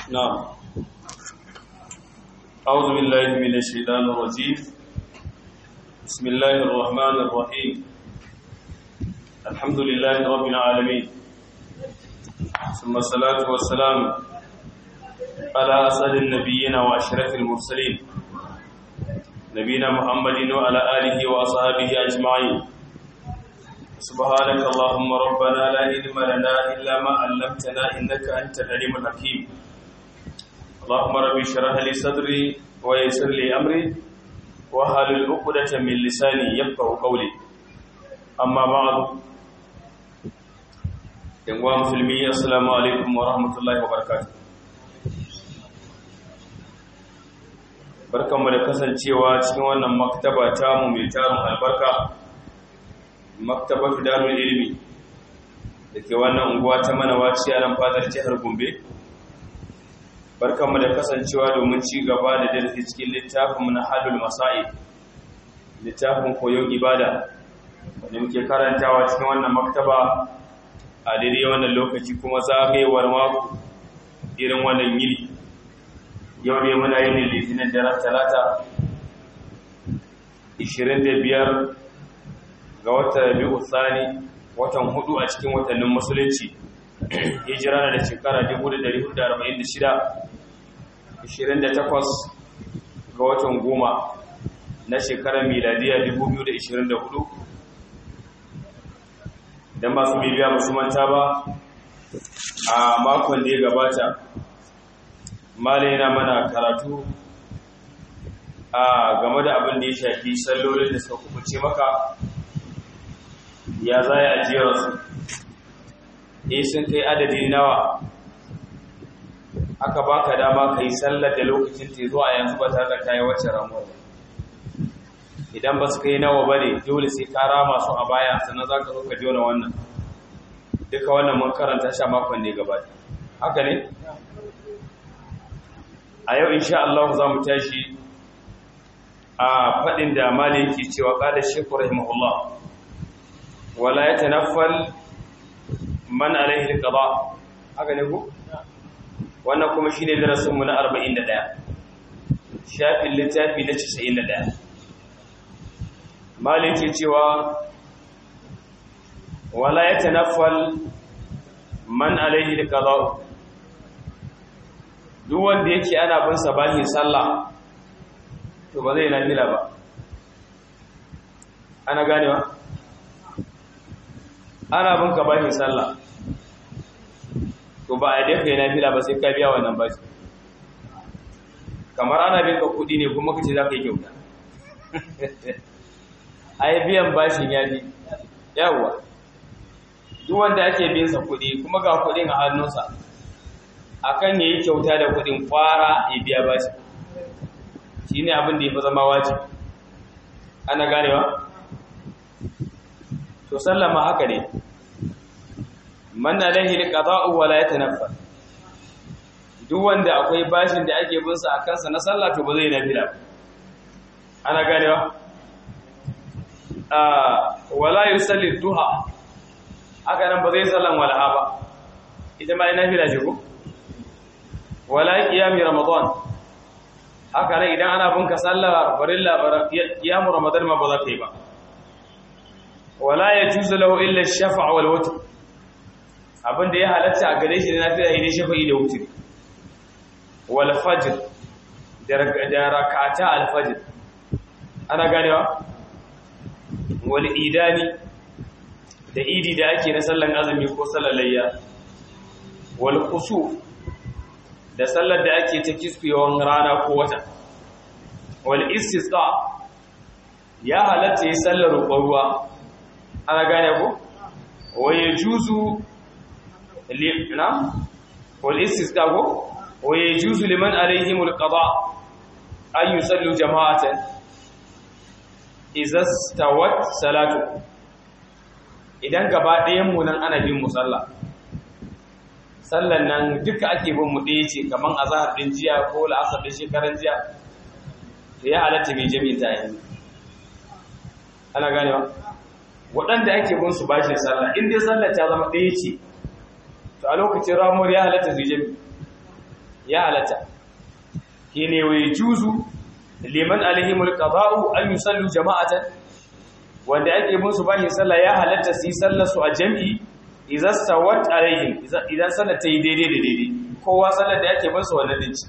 نعم أعوذ بالله من الشيطان الرجيم بسم الله الرحمن الرحيم الحمد لله رب العالمين ثم الصلاة والسلام على أسد النبيين وأشرف المرسلين نبينا محمد وعلى آله وأصحابه أجمعين سبحانك اللهم ربنا لا علم لنا إلا ما علمتنا إنك أنت العليم الحكيم اللهم رب اشرح لي صدري ويسر لي أمري واحلل عقدة من لساني يفقهوا قولي أما بعد يا مسلمي السلام عليكم ورحمة الله وبركاته barkanmu da kasancewa cikin wannan maktaba tamu mai tarin albarka maktabatu darul ilmi da ke wannan unguwa ta manawaci a nan fadar jihar gombe barkanmu da kasancewa domin ci gaba da darasi cikin littafin na hadul masa'i littafin koyon ibada wanda muke karantawa cikin wannan maktaba a daidai wannan lokaci kuma zagayewar mako irin wannan yini yau ne muna yin litinin daren talata 25 ga watan biyu tsani watan hudu a cikin watannin musulunci hijira na da shekara 1446 28 ga watan goma na shekarar miladiya 2024 don masu bibiya musu manta ba a makon da ya gabata malai yana mana karatu a game da abin da ya shafi sallolin da suka kubuce maka ya za a jera su eh sun kai adadin nawa aka baka dama ka yi sallar da lokacin te zuwa yanzu ba tare da kayi wacce ramuwa idan ba su kai nawa ba ne dole sai ka rama su a baya sannan za ka zo ka jona wannan duka wannan mun karanta sha makon ne gaba haka ne a yau insha Allah za mu tashi a faɗin da mali yake cewa ƙada shekku rahimahullah wala ya tanaffal man alaihi alqada haka ne ku wannan kuma shine darasin mu na 41 shafin littafi na 91 mali yake cewa wala ya tanaffal man alaihi alqada duk wanda yake ana bin sa bahin sallah to ba zai nafila ba ana ganewa ana bin ka bahin sallah to ba a dai kai nafila ba sai ka biya wannan bashi kamar ana bin ka kudi ne kuma kace za ka yi kyauta ai biyan bashin ya bi yawa duk wanda ake bin sa kudi kuma ga kudin a hannunsa akan yayi kyauta da kudin fara ya biya bashi shine abin da yafi zama wajibi ana ganewa to sallama haka ne man alaihi alqada'u wa la yatanaffal duk wanda akwai bashin da ake bin sa akan sa na sallah to ba zai nafila ana ganewa ah wala yusalli duha haka nan ba zai sallan walaha ba ita ma ina nafila ce ko wala qiyami ramadan haka nan idan ana binka sallar farilla qiyamu ramadan ma ba za ka yi ba wala yajuzu lahu illa ash-shaf'a wal witr abinda ya halatta a gare shi na fira idan shafa'i da wutri wal fajr da rak'ata al fajr ana ganewa wal idani da idi da ake na sallan azumi ko sallar layya wal khusuf da sallar da ake ta kisfiyawan rana ko wata wal istisqa ya halatta yi sallar roƙon ruwa ana gane ko wa yajuzu limna wal istisqa ko wa yajuzu liman alaihim al qada an yusallu jama'atan idza stawat salatu idan gaba ɗayan mu nan ana bin musalla sallan nan duka ake bin mu ɗaya ce kaman azhar din jiya ko la'asar din shekaran jiya to ya halatta mai jami'in ta yanzu ana ganewa waɗanda ake bin su bashin sallah in dai sallah ta zama ɗaya ce to a lokacin ramuwar ya halatta su jami ya halatta kine wai juzu liman alaihimul qada'u an yusallu jama'atan wanda ake musu bashi sallah ya halatta su yi sallar su a jami'i idan sawat alaihim idan sallar ta yi daidai da daidai kowa sallar da ake musu wannan dinci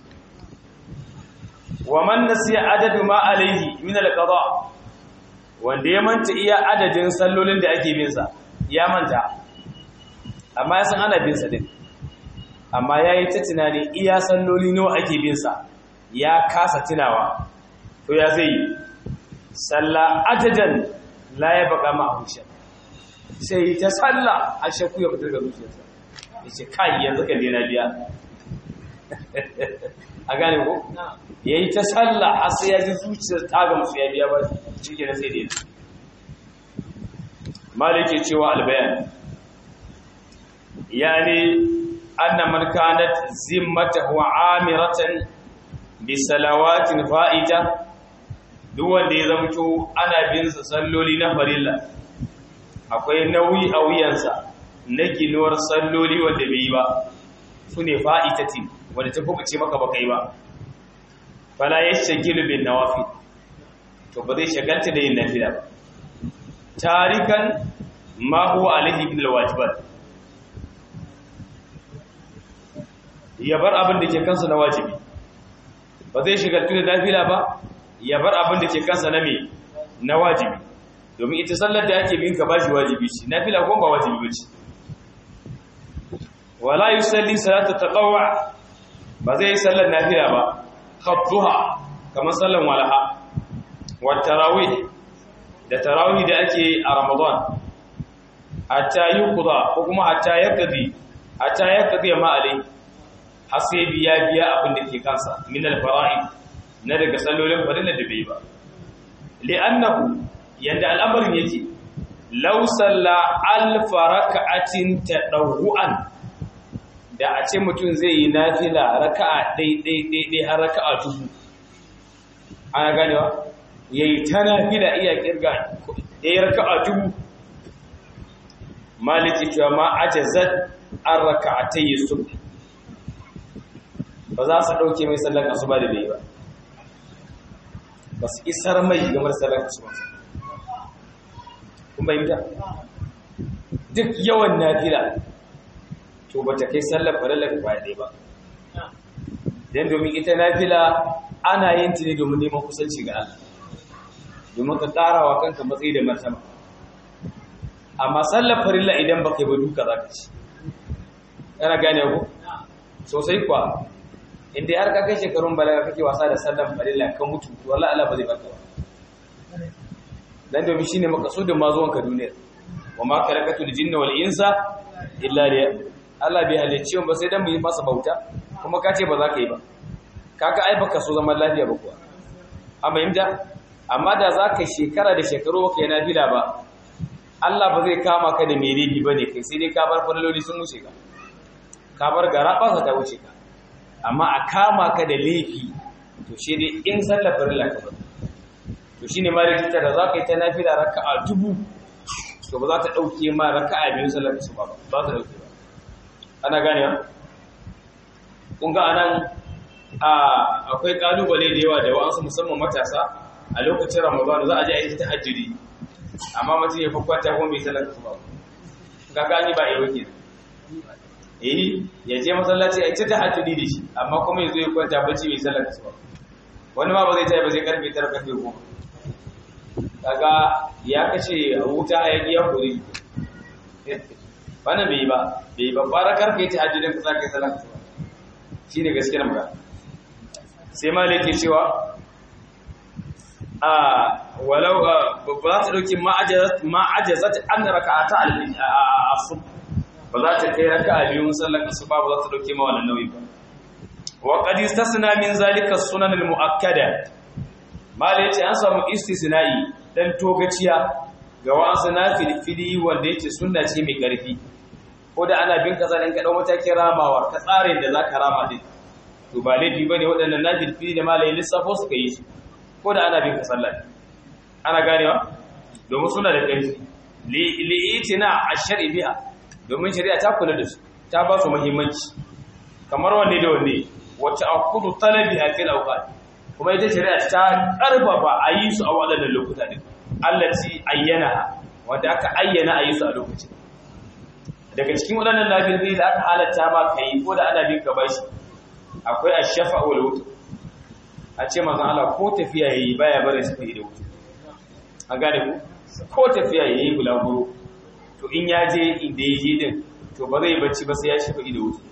wa man nasiya adadu ma alaihi min al-qada wanda ya manta iya adadin sallolin da ake bin sa ya manta amma ya san ana bin sa din amma yayi ta tunani iya salloli nawa ake bin sa ya kasa tunawa to ya zai salla adadan la ya baka ma ahusha sai ta salla a shakku ya fitar da zuciyarsa yace kai yanzu ka dena biya a gane ko yayi ta salla har sai ya ji zuciyar ta ga musu ya biya ba shike na sai dai malike cewa albayan yani anna man kanat zimmatahu amiratan bi salawatin fa'ita duk wanda ya zamto ana bin sa salloli na farilla akwai nauyi a wuyansa na ginuwar salloli wanda bai yi ba su ne fa'itatin wanda ta kubuce maka ba kai ba fala ya shagilu bin nawafi to ba zai shagalta da yin nafila ba tarikan ma huwa alaihi bil wajibat ya bar abin da ke kansa na wajibi ba zai shigaltu da nafila ba ya bar abin da ke kansa na me na wajibi domin ita sallar da ake bin ka ba shi wajibi ce nafila ko ba wajibi ba ce wala yusalli salatu taqawwa ba zai yi sallar nafila ba khabduha kamar sallar walaha wa tarawih da tarawih da ake a ramadan hatta yuqda ko kuma hatta yaqdi hatta yaqdi ma alai har sai biya biya abin da ke kansa min al-fara'id na daga sallolin farilla da bai ba li'annahu yanda al'amarin yake law salla alf rak'atin tadawuan da a ce mutum zai yi nafila raka'a dai dai dai dai har raka'a dubu ana ganewa yayi ta nafila iya kirga yayi raka'a dubu maliki cewa ma ajazat an raka'atay subh ba za su ɗauke mai sallar asuba da bai ba ba su isar mai game da sallar asuba kun bayyanta duk yawan nafila to ba ta kai sallar farallar ba ɗaya ba don domin ita nafila ana yin ta ne domin neman kusanci ga Allah domin ka ƙara wa kanka matsayi da martaba amma sallar farilla idan ba kai ba duka za ka ci yana gane ku sosai kuwa inda har ka kai shekarun balaga kake wasa da sallan farilla kan mutu to wallahi Allah ba zai baka ba dan domin shine makasudin ma zuwan ka duniya wa ma khalaqatul jinna wal insa illa liya Allah bai halicce mu ba sai dan mu yi masa bauta kuma ka ce ba za ka yi ba kaka ai baka so zaman lafiya ba kuwa amma yimda amma da za ka shekara da shekaru kai na fila ba Allah ba zai kama ka da mere bi bane kai sai dai ka bar farloli sun wuce ka ka bar gara ba ta wuce ka amma a kama ka da laifi to shi dai in sallar farilla ka bar to shine ma da da za ka yi ta nafila raka'a dubu to ba za ta dauke ma raka'a biyu sallar su ba ba ta dauke ba ana gane kun ga anan a akwai kalubale da yawa da wa'ansu musamman matasa a lokacin ramadan za a je a yi tahajjudi amma mutum ya fakwata kuma bai sallar su ba ga gani ba yau kenan eh ya je masallaci a ta tahajjudi da shi amma kuma yazo ya kwanta bacci bai sallar su ba wani ma ba zai tayi ba zai karfe 9 karfe 10 kaga ya kace wuta ya ki ya kore wannan bai ba bai ba fara karfe tahajjudin ka sake sallar su ba shine gaskiyar magana sai malik ke cewa a walau ba za ta dauki ma'ajazat an raka'ata al-asr ba za ta kai raka'a biyun sallar asuba ba za ta dauke ma wannan nauyi ba wa qad istasna min zalika sunan al-muakkada mala yace an samu istisna'i dan togaciya ga wasu nafilfili wanda yake sunna ce mai karfi ko da ana bin kaza dan ka dau matakin ramawar ka tsarin da zaka rama din to ba laifi bane waɗannan nafilfili da malai lissafo suka yi su ko da ana bin ka sallah ana ganewa domin suna da ƙarfi li'itina ash-shar'i biha domin shari'a ta kula da su ta ba su muhimmanci kamar wanne da wanne wa ta'akkudu talabiha fil awqat kuma ita shari'a ta karfafa a yi su a waɗannan lokuta din allati ayyana wanda aka ayyana a yi su a lokacin daga cikin waɗannan lafiyar da aka halatta ma kai ko da ana bin ka bashi akwai ash-shafa wal wutr a ce manzon Allah ko tafiya yayi baya barin shi da wuta an gane ku ko tafiya yayi bulaguro to in ya je inda ya je din to ba zai bacci ba sai ya shafa da wuta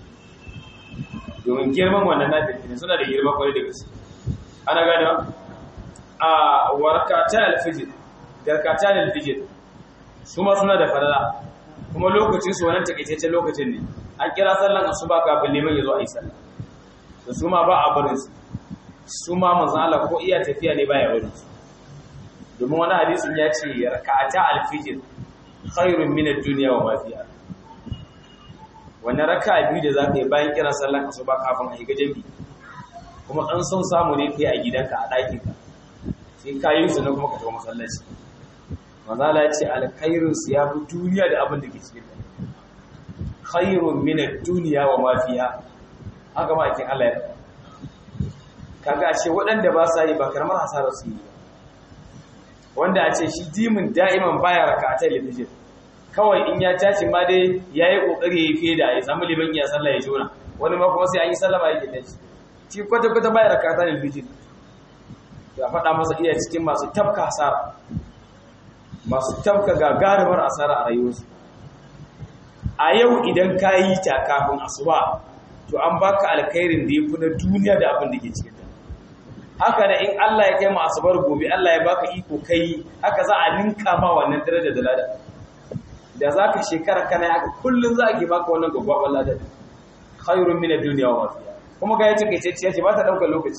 domin girman wannan nafil ne suna da girman kwarai da gaske ana gane a warkata alfijir garkata alfijir su ma suna da farala kuma lokacin su wannan takaitaccen lokacin ne an kira sallan asuba kafin neman ya zo a yi sallah da su ma ba a barin su su ma manzan Allah ko iya tafiya ne baya barin su domin wani hadisin ya ce raka'ata alfijir khairun min ad-dunya wa ma fiha wannan raka'a biyu da zaka yi bayan kiran sallan asuba kafin a yi gajabi kuma an son samu ne kai a gidanka a ɗakin ka sai ka yi su na kuma ka tafi masallaci manzan Allah ya ce alkhairun su ya fi duniya da abin da ke cikin ta khairun min ad-dunya wa ma fiha haka ma ake Allah ya kaga a ce waɗanda ba sa yi ba karamar hasarar su yi wanda a ce shi dimin da'iman baya rakatar litijin kawai in ya tashi ma dai ya yi ƙoƙari ya yi feda ya samu liman ya sallah ya jona wani ma kuma sai an yi sallama yake tashi shi kwata-kwata baya rakatar litijin ya faɗa masa iya cikin masu tafka hasara masu tafka gagarumar asara a rayuwarsu a yau idan ka yi ta kafin asuba to an baka alkhairin da ya fi na duniya da abin da ke cikin haka da in Allah ya kai mu asabar gobe Allah ya baka iko kai haka za a ninka ma wannan daraja da lada da zaka shekara kana haka kullun za a ke baka wannan gaggawa lada khairun min ad-dunya wa ma fiha kuma ga yace kace ce ba ta daukar lokaci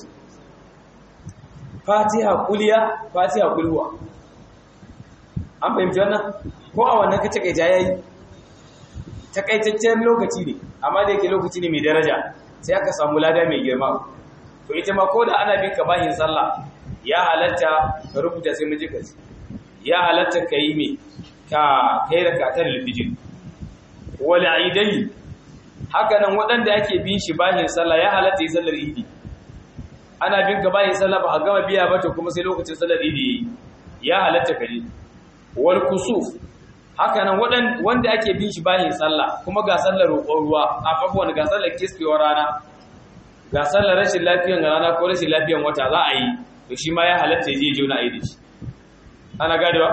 Fatiha kuliya Fatiha kulwa an fahimci wannan ko a wannan kace kai jayayi takaitaccen lokaci ne amma da yake lokaci ne mai daraja sai aka samu lada mai girma to ita ma ko da ana bin ka bahin sallah ya halatta ka rubuta sai mun ji ka ya halatta ka yi me ka kai rakatar lifijin wal aidai haka nan waɗanda ake bin shi bahin sallah ya halatta yi sallar idi ana bin ka bahin sallah ba a gama biya ba to kuma sai lokacin sallar idi ya halatta ka yi wal kusuf haka nan wanda ake bin shi bahin sallah kuma ga sallar roƙon ruwa a kafuwan ga sallar kiskewar rana ga sallar rashin lafiyan rana ko rashin lafiyan wata za a yi to shi ma ya halatta ya je je wani aidi shi ana gadewa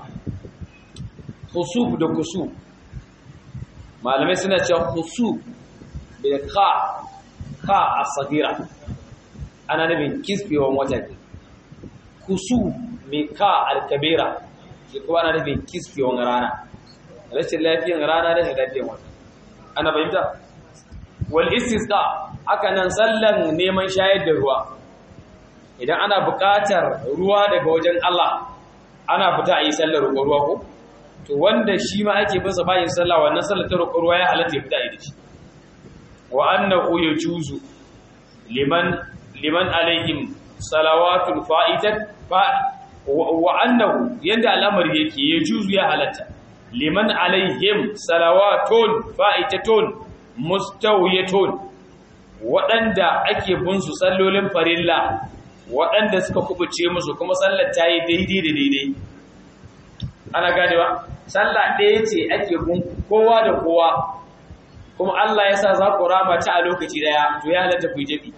khusuf da kusuf malamai suna cewa khusuf bil kha kha as-sagira ana nufin kisbewan wata kusuf mai ka al-kabira shi kuma ana nufin kisbewan rana rashin lafiyan rana rashin lafiyan wata ana fahimta wal istisqa haka nan sallan neman shayar da ruwa idan ana buƙatar ruwa daga wajen Allah ana fita a yi sallar roƙon ruwa ko to wanda shi ma ake bin sa bayin sallah wannan sallar ta roƙon ruwa ya halatta ya fita a yi da shi wa annahu yajuzu liman liman alaihim salawatul fa'itat fa wa annahu yanda al'amari yake yajuzu ya halatta liman alaihim salawatun fa'itatun mustawiyatun waɗanda ake bin su sallolin farilla waɗanda suka kubuce musu kuma sallar ta yi daidai da daidai ana ganewa sallah ɗaya ce ake bin kowa da kowa kuma Allah ya sa za ku rama ta a lokaci ɗaya to ya halatta ku yi jabi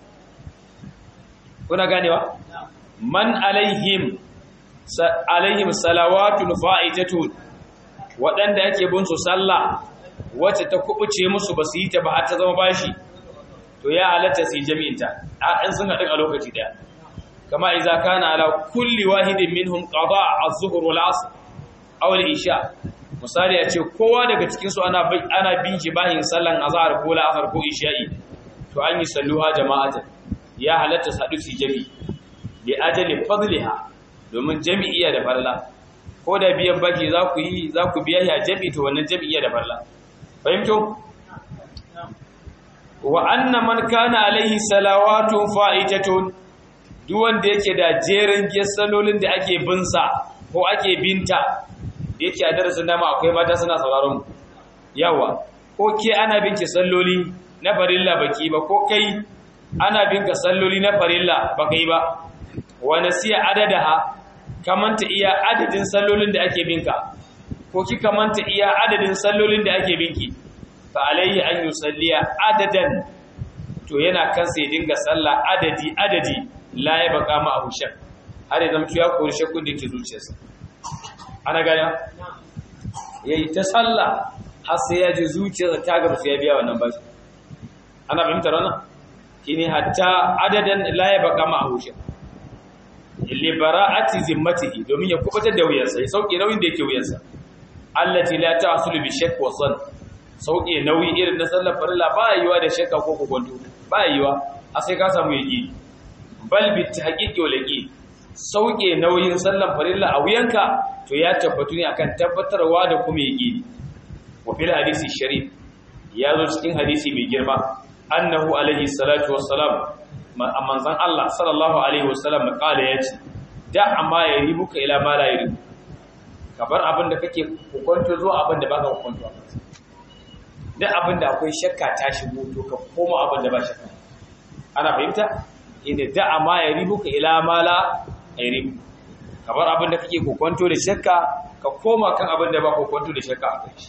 kuna ganewa man alaihim alaihim salawatun fa'itatun waɗanda ake bin su sallah wacce ta kubuce musu ba su yi ta ba har ta zama bashi to ya halatta su yi jami'inta a ɗan sun haɗin a lokaci ɗaya kama iza kana ala kulli wahidin minhum qada az-zuhr wal asr aw al-isha misali a ce kowa daga cikin su ana ana bin shi bayin sallan azhar ko la'asar ko isha'i to an yi salluha jama'atan ya halatta su haɗu su jami bi ajali fadliha domin jami'iyya da farla ko da biyan baki za ku yi za ku biya ya jami to wannan jami'iyya da farla fahimto wa anna man kana alaihi salawatu fa'itatun duk wanda yake da jerin salolin da ake binsa ko ake binta da yake a darasin dama akwai mata suna sauraron yawa ko ke ana binki salloli na farilla baki ba ko kai ana binka salloli na farilla baka yi ba wa nasiya adadaha kamanta iya adadin sallolin da ake binka ko ki kamanta iya adadin sallolin da ake binki fa alayhi an yusalliya adadan to yana kansa ya dinga sallah adadi adadi la ya baka ma abu shak har ya zama ya kori shakkun da ke zuciyarsa ana gaya yayi ta sallah har sai ya ji zuciyarsa ta gamsu ya biya wannan bashi ana fahimtar wannan shine hatta adadan la ya baka ma abu shak li bara'ati zimmatihi domin ya kubutar da wuyarsa ya sauke nauyin da yake wuyarsa allati la ta'sulu bi shakk wa san sauke nauyi irin na sallar farilla ba yiwa da shakka ko kokonto ba yiwa a sai ka samu yaki bal bi tahqiqi wal yaqin sauke nauyin sallar farilla a wuyanka to ya tabbatu ne akan tabbatarwa da kuma yaki wa fil hadisi sharif ya zo cikin hadisi mai girma annahu alaihi salatu wassalam manzon Allah sallallahu alaihi wasallam kala yace da amma ya ribuka ila ma la yaribu kabar abin da kake hukunta zuwa abin da baka hukunta duk abin da akwai shakka ta shigo to ka koma abin da ba shakka ana fahimta inda da amma ya ribuka ila ma la yaribu kabar abin da kake hukunta da shakka ka koma kan abin da ba hukunta da shakka a kai shi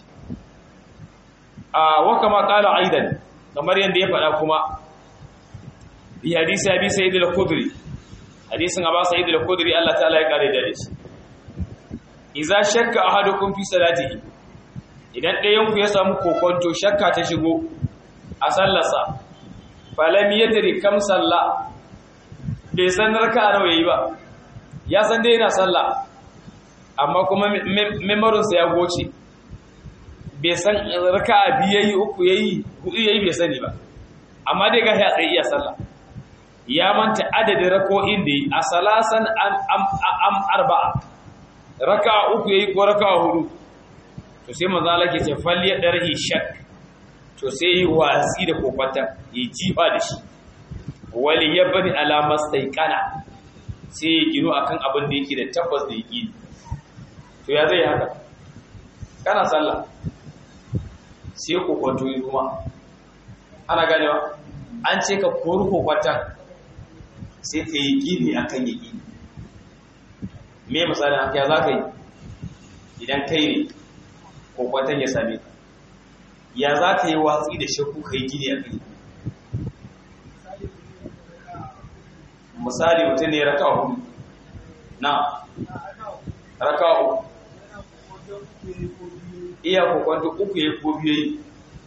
a wa kama kala aidan kamar yanda ya faɗa kuma bi hadisi abi sa'id al-khudri hadisin aba sa'id al-khudri Allah ta'ala ya kare da shi idza shakka ahadukum fi salatihi idan ɗayan ku ya samu kokonto shakka ta shigo a sallarsa falam yadri kam salla bai san raka'a nawa yayi ba ya san dai yana sallah amma kuma memorin sa ya goce bai san raka'a biyu yayi uku yayi hudu yayi bai sani ba amma dai ga ya tsaye iya sallah ya manta adadin rako'in da yi a salasan am arba'a raka uku ya yi ko raka hudu to sai maza lake ce falle ɗarhi shak to sai yi watsi da kokwata ya jifa da shi wali ya bani alamar saikana sai ya gino a kan abin da yake da tabbas da yake to ya zai haka kana sallah sai kokwato yi kuma ana ganewa an ce ka kori kokwatan sai ka yi gini a kan yi me misalin haka ya za ka yi idan kai ne kokwatan ya same ka ya za ka yi watsi da shakku ka yi gini a kai misali mutum ne raka hudu na raka hudu iya kokwanto uku ya ko biyu yi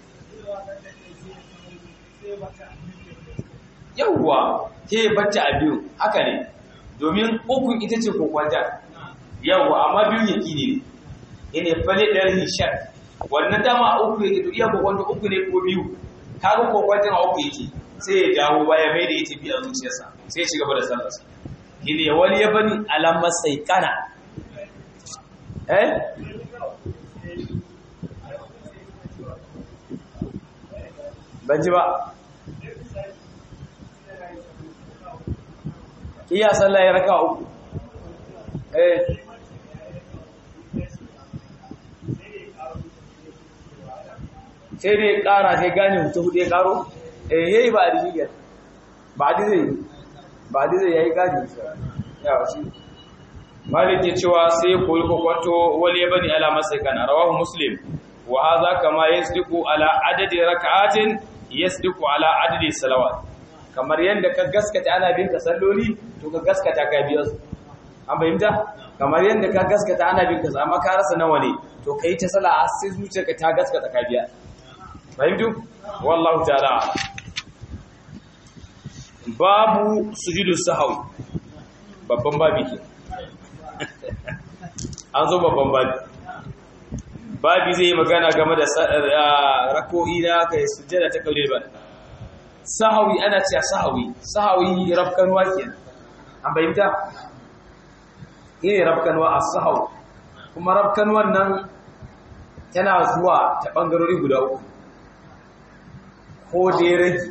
yauwa ke bacci a biyu haka ne domin uku ita ce kokwanta yauwa amma biyun yaki ne ine fale ɗar hishar wannan dama uku yake to iya kokwanta uku ne ko biyu kaga kokwantan a uku yake sai ya dawo baya mai da ita biya zuciyarsa sai ya ci gaba da sallarsa ine ya wani ya bani alamar sai kana eh ban ji ba iya sallah ya raka uku eh sai dai kara sai gane mutu hudu ya karo eh yayi ba da niyyar ba da zai ba da zai yayi gane ya wasi malik ya cewa sai koyi kokwato wali bani alama sai kana rawahu muslim wa hadha kama yasdiqu ala adadi rak'atin yasdiqu ala adadi salawat kamar yadda ka gaskata ana bin ka salloli to ka gaskata ka biya su an fahimta kamar yadda ka gaskata ana bin ka amma ka rasa nawa ne to kai ta sala a sai zuciyarka ta gaskata ka biya fahimtu wallahu ta'ala babu sujudu sahwi babban babi ke an zo babban babi babi zai yi magana game da rako'i na kai sujjada ta kaure ba sahawi ana cewa sahawi sahawi rafkanwa kenan an bayyanta ne rafkanwa a sahawi kuma rafkanwan nan tana zuwa ta bangarori guda uku ko dai rage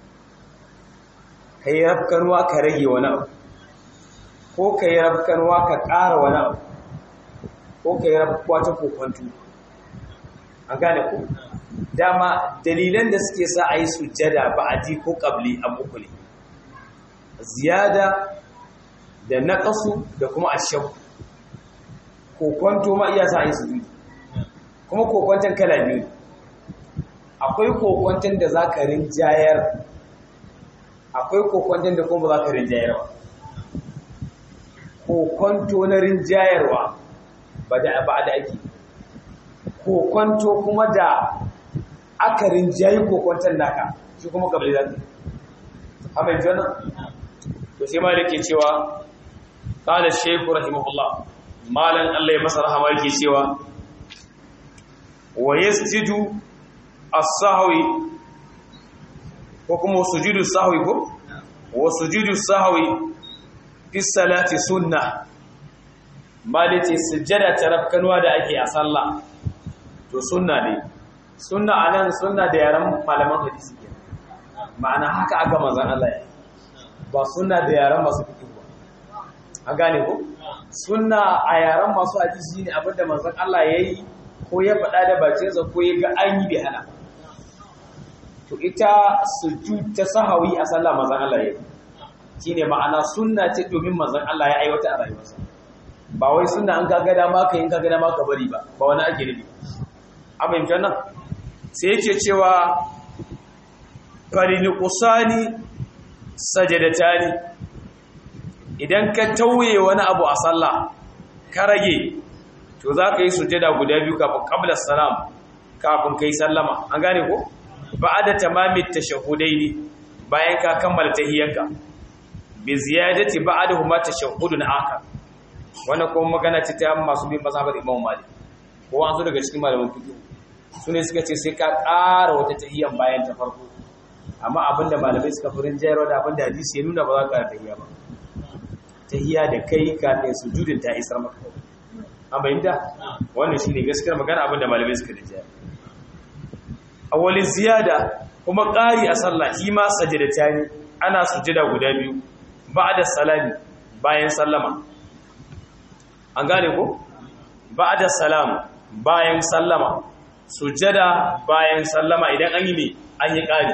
ka yi rafkanwa ka rage wani abu ko ka yi rafkanwa ka ƙara wani abu ko ka yi rafkanwa ta kokwantu an gane ku dama dalilan da suke sa a yi sujjada ba'adi ko qabli abu uku ne ziyada da naqasu da kuma ashab kokonto ma iya sa a yi sujudi kuma kokonton kala biyu akwai kokonton da za ka rinjayar akwai kokonton da kuma ba za ka rinjayar ba kokonto na rinjayarwa ba da ba da ake kokonto kuma da aka rinjayi kokonton naka shi kuma kabli za ka amma yanzu wannan to sai ma yake cewa qala shaykhu rahimahullah malan Allah ya masa rahama yake cewa wa yasjudu as-sahwi ko kuma sujudu sahwi ko wa sujudu sahwi fi salati sunna malati sujjada tarafkanwa da ake a sallah to sunna ne sunna anan sunna da yaran malaman hadisi ke ma'ana haka aka manzon Allah ya ba sunna da yaran masu fiqh ba an gane ko sunna a yaran masu hadisi ne abinda manzon Allah yayi ko ya faɗa da bakinsa ko ya ga an yi bai hana to ita sujud ta sahawi a sallah manzon Allah yayi shine ma'ana sunna ce domin manzon Allah ya aiwata a rayuwarsa ba wai sunna an kaga dama ka yin kaga dama ka bari ba ba wani ake nufi abin jannan sai yake cewa farini qusani sajadatani idan ka tauye wani abu a sallah ka rage to za ka yi sujada guda biyu kafin qabla salam kafin kai sallama an gane ko ba'da tamamit tashahudaini bayan ka kammala tahiyyanka bi ziyadati ba'dahuma tashahhudun akhar wannan kuma magana ce ta masu bin mazhabar Imam Malik ko an zo daga cikin malaman fiqh sune suka ce sai ka ƙara wata tahiyyan bayan ta farko amma abinda malamai suka furin jayarwa da abinda hadisi ya nuna ba za ka ƙara tahiyya ba tahiyya da kai kafin sujudin ta isar maka an bayyana wannan shine gaskiyar magana abinda malamai suka rinjaya awwalin ziyada kuma ƙari a sallah shi ma sajadatani ana sujada guda biyu ba'da salami bayan sallama an gane ko ba'da salam bayan sallama sujada bayan sallama idan an yi ne an yi ƙari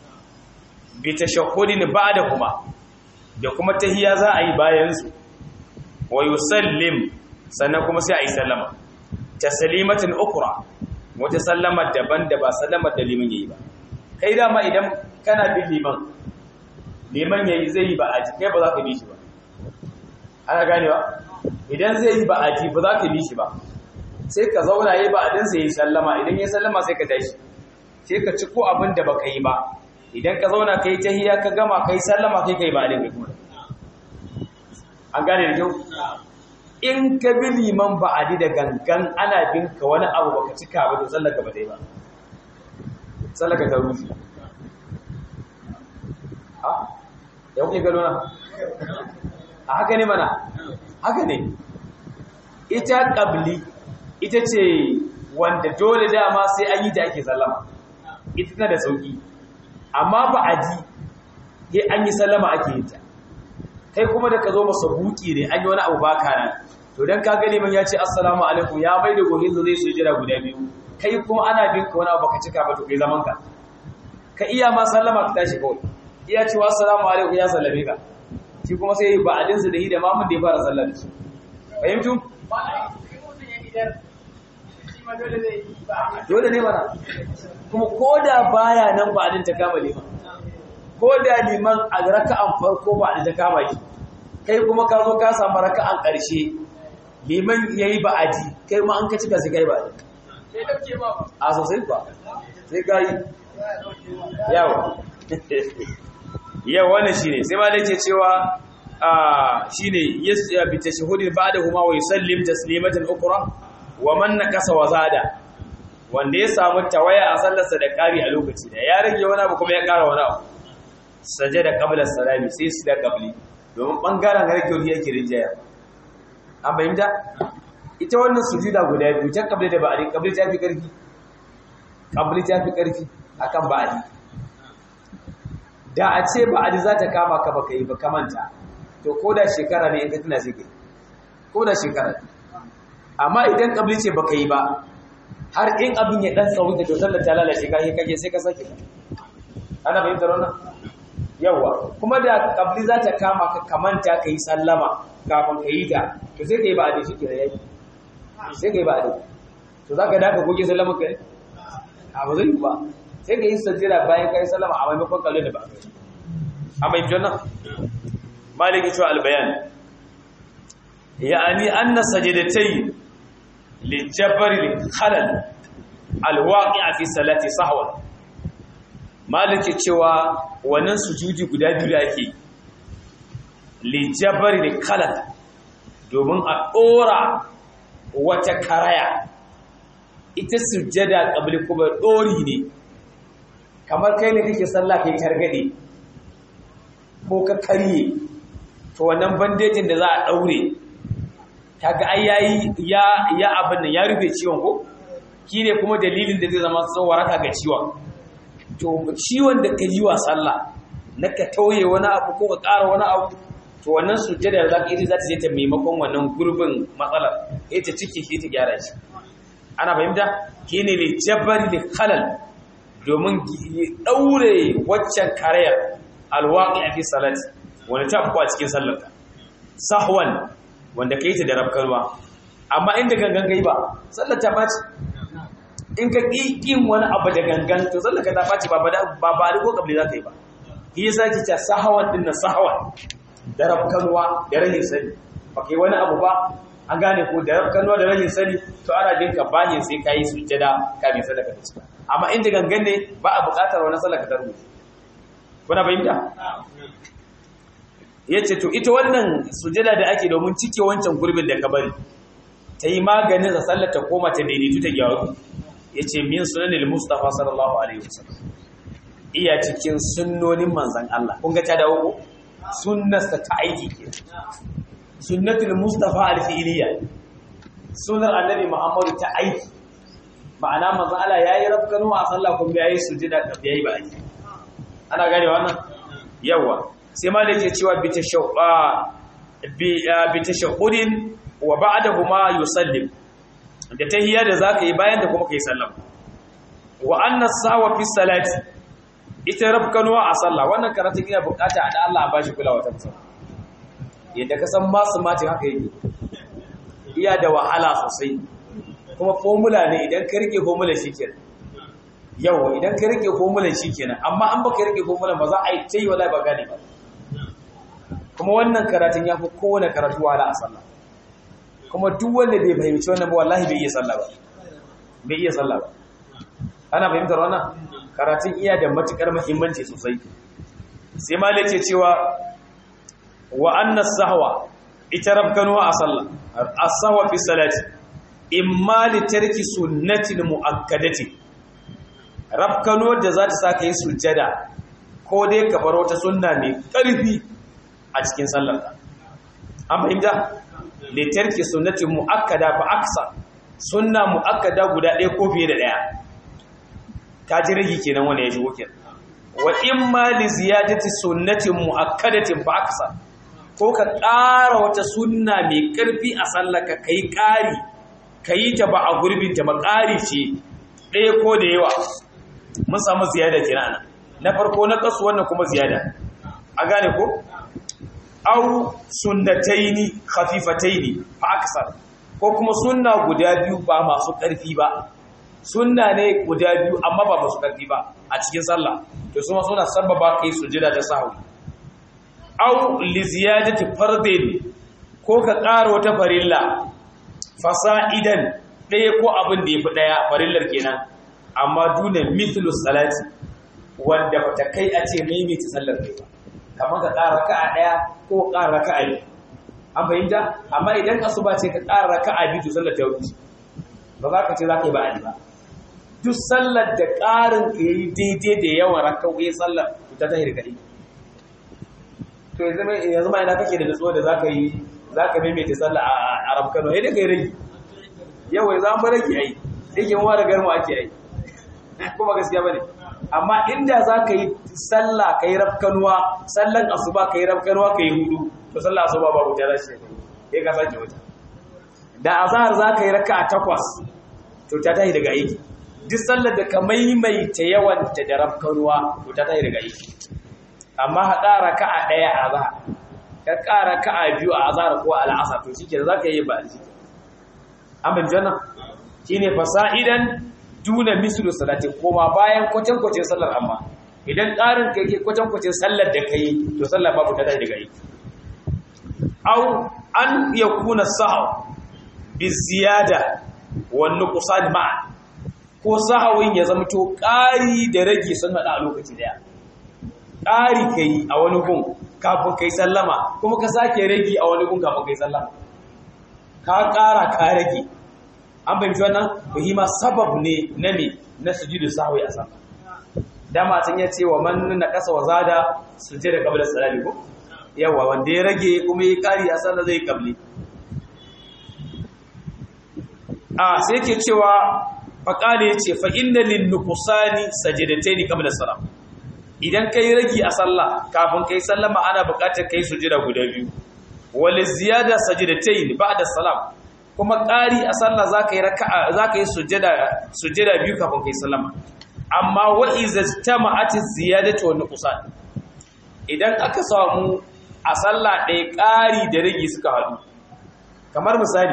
bi tashahhudin ba'da kuma da kuma tahiyya za a yi bayan su wa yusallim sannan kuma sai a yi sallama taslimatin ukra wata sallama daban da ba sallamar da liman yayi ba kai dama idan kana bin liman liman yayi zai yi ba aji kai ba za ka bi shi ba ana ganewa idan zai yi ba aji ba za ka bi shi ba sai ka zauna yayi ba adin sai yi sallama idan yayi sallama sai ka tashi sai ka ci ko abin da baka yi ba idan ka zauna kai tahiyya ka gama kai sallama kai kai ba adin kuma an gane da kyau in ka bi liman ba adi da gangan ana bin ka wani abu baka cika ba to sallaka ba dai ba sallaka ta rufi ha ya kuke gano na a haka ne mana haka ne ita qabli ita ce wanda dole dama sai an yi da ake sallama ita tana da sauki amma ba aji sai an yi sallama ake yin ta kai kuma da ka zo masa buki ne an yi wani abu baka nan to dan ka gani man ya ce assalamu alaikum ya bai da gohin zai su jira guda biyu kai kuma ana bin ka wani abu baka cika ba to kai zaman ka ka iya ma sallama ka tashi kawai iya cewa assalamu alaikum ya sallame ka shi kuma sai ba adin su da hi da mamun da ya fara sallar da shi fahimtu dole ne mana kuma ko da baya nan ba adin ta kama liman ko da liman a raka'an farko ba adin ta kama shi kai kuma ka zo ka samu raka'an ƙarshe liman yayi ba aji kai ma an ka cika sai kai ba a sosai ba sai ka yi yawa yawa wannan shine sai ma da ke cewa shine ya bi tashahudin ba'dahuma wa yusallim taslimatan ukra wa man nakasa wa zada wanda ya samu tawaya a sallarsa da kari a lokaci da ya rage wani abu kuma ya kara wani abu sajada qabla salami sai su da qabli domin bangaren rage wani yake rinjaya an bayyana ita wannan sujuda guda biyu ta qabli da ba'di qabli ta fi karfi qabli ta fi karfi akan ba'di da a ce ba'di za ta kama ka baka yi ba kamanta to ko da shekara ne in ka tuna sai kai ko da shekara amma idan kabli ce baka yi ba har in abin ya dan tsawo da sallar ta lalace ka yi kake sai ka sake ana fahimtar wannan yawa kuma da kabli za ta kama ka kamanta ka yi sallama kafin ka yi ta to sai ka yi ba a da shi kira yaki sai ka yi ba a da to za ka da ka goge sallama ka yi a ba zai yi ba sai ka yi sajjira bayan ka yi sallama a maimakon kalli da ba a mai jana maliki cewa albayan ya'ani anna sajdatai li jabr al khalal al waqi'a fi salati sahwa maliki cewa wannan sujudi guda biyu da ake li jabr al khalal domin a dora wata karaya ita sujjada qabli kuma dori ne kamar kai ne kake sallah kai targade ko ka karye to wannan bandejin da za a daure kaga ai yayi ya ya abin nan ya rufe ciwon ko kine kuma dalilin da zai zama waraka ga ciwon to ciwon da ka yi wa sallah na ka tauye wani abu ko ka ƙara wani abu to wannan sujjada za ka yi za ta je ta maimakon wannan gurbin matsalar ita ciki shi ta gyara shi ana fahimta kine ne jabari da khalal domin daure waccan karayar alwaqi fi salati wanda ta afku a cikin sallarka sahwan wanda kai ta da rabkarwa amma inda gangan kai ba sallar ta baci in ka kin wani abu da gangan to sallar ka ta baci ba ba ba ba ko kabli za ka yi ba shi yasa ki ta sahwan din na sahwan da rabkarwa da rahin sani ba kai wani abu ba an gane ko da rabkarwa da rahin sani to ana jin ka bani sai kai sujjada kafin sallar ka ta cika amma inda gangan ne ba a buƙatar wani sallar ka ta rubuce kuna fahimta yace to ita wannan sujada da ake domin cike wancan gurbin da ka bari ta yi maganin da sallar ta koma ta daidaitu ta gyaru yace min sunanil mustafa sallallahu alaihi wasallam iya cikin sunnonin manzon Allah kun ga ta dawo ko sunnarsa ta aiki ke sunnatul mustafa al-fi'liya sunnar annabi muhammadu ta aiki ma'ana manzon Allah yayi rafkanu a sallah kuma yayi sujada da yayi ba aiki ana gane wannan yawa sai ma da yake cewa bi tashahhudin wa ba'dahuma yusallim da tahiyya da zaka yi bayan da kuma kai sallama wa anna sawa fi salati ita rabkanuwa a sallah wannan karatun ina bukata da Allah ba shi kulawa ta musamman yadda ka san masu mati haka yake iya da wahala sosai kuma formula ne idan ka rike formula shikenan yau idan ka rike formulan kenan amma an baka rike formulan ba za a yi tai wallahi ba gane ba kuma wannan karatun ya fi kowane karatu wala a sallah kuma duk wanda bai fahimci wannan ba wallahi bai iya sallah ba bai iya sallah ba ana fahimtar wannan karatun iya da matukar muhimmanci sosai sai malai ce cewa wa anna sahwa ita rabkanuwa a sallah as-sahwa fi salati imma li tarki sunnatin muakkadati rafkano da za ta sa ka yi sujjada ko dai ka bar wata sunna mai ƙarfi a cikin sallarka an fahimta litarki sunnati muakkada fa aksa sunna muakkada guda ɗaya ko fiye da ɗaya ta ji rigi kenan wanda ya shigo kenan wa imma li ziyadati sunnatin muakkadatin fa aksa ko ka ƙara wata sunna mai ƙarfi a sallarka kai ƙari kayi ta ba a gurbin ta ba ƙari ce ɗaya ko da yawa mun samu ziyada kenan na farko na kasu wannan kuma ziyada a gane ko au sunnataini khafifataini fa aksar ko kuma sunna guda biyu ba masu ƙarfi ba sunna ne guda biyu amma ba masu ƙarfi ba a cikin sallah to su ma suna sababa kai sujada da sahwi au li ziyadati fardin ko ka ƙara wata farilla fasa'idan ɗaya ko abin da ya fi ɗaya farillar kenan amma duna mithlu salati wanda bata kai a ce maimaita sallar kai ba kamar ka ƙara raka'a ɗaya ko ƙara raka'a biyu an fahimta amma idan asuba ce ka ƙara raka'a biyu to sallar ta wuce ba za ka ce za ka yi ba'adi ba duk sallar da ƙarin ka yi daidai da yawan raka'o'i sallar ta ta hirgari to yanzu ma ina kake da nutsuwa da za ka yi za ka maimaita sallar a arab kano sai da ka yi rage yawai za mu rage ai yake mu da garmu ake ai kuma gaskiya bane amma inda za ka yi sallah ka yi rafkanuwa sallan asuba ka yi rafkanuwa ka yi hudu to sallah asuba ba wuta za shi ya ka sake wuta da azhar za ka yi raka a takwas to ta tahi daga aiki duk sallar da ka maimaita yawan ta da rafkanuwa to ta tahi daga aiki amma haɗa raka'a ɗaya a za ka ƙara ka'a biyu a azhar ko al'asar to shike za ka yi ba a jiki an bin janna shine fasa'idan duna mislu salati koma bayan kwatan kwacin sallar amma idan ƙarin ka yake kwatan kwacin sallar da kai to sallar babu ta daga yi au an yakuna sahaw bi ziyada wan nuqsan ma'a ko sahawin ya zama to ƙari da rage sun hada a lokaci daya ƙari kai a wani gun kafin kai sallama kuma ka sake rage a wani gun kafin kai sallama ka ƙara ka rage an fahimci wannan muhimma sabab ne na me na sujudu sahwi a sama dama tun ya ce wa man na kasa wa zada sujada qabla salati ko yawa wanda ya rage kuma ya ƙari a sallah zai qabli a sai yake cewa faqala yace fa inna lin nuqsani sajadatayn qabla salam idan kai ragi a sallah kafin kai sallama ana buƙatar kai sujada guda biyu wal ziyada sajadatayn ba'da salam kuma ƙari a sallah zaka yi raka'a zaka yi sujada sujada biyu kafin kai sallama amma wa iza tama'at ziyadatu wa nuqsan idan aka samu a sallah ɗaya ƙari da ragi suka haɗu kamar misali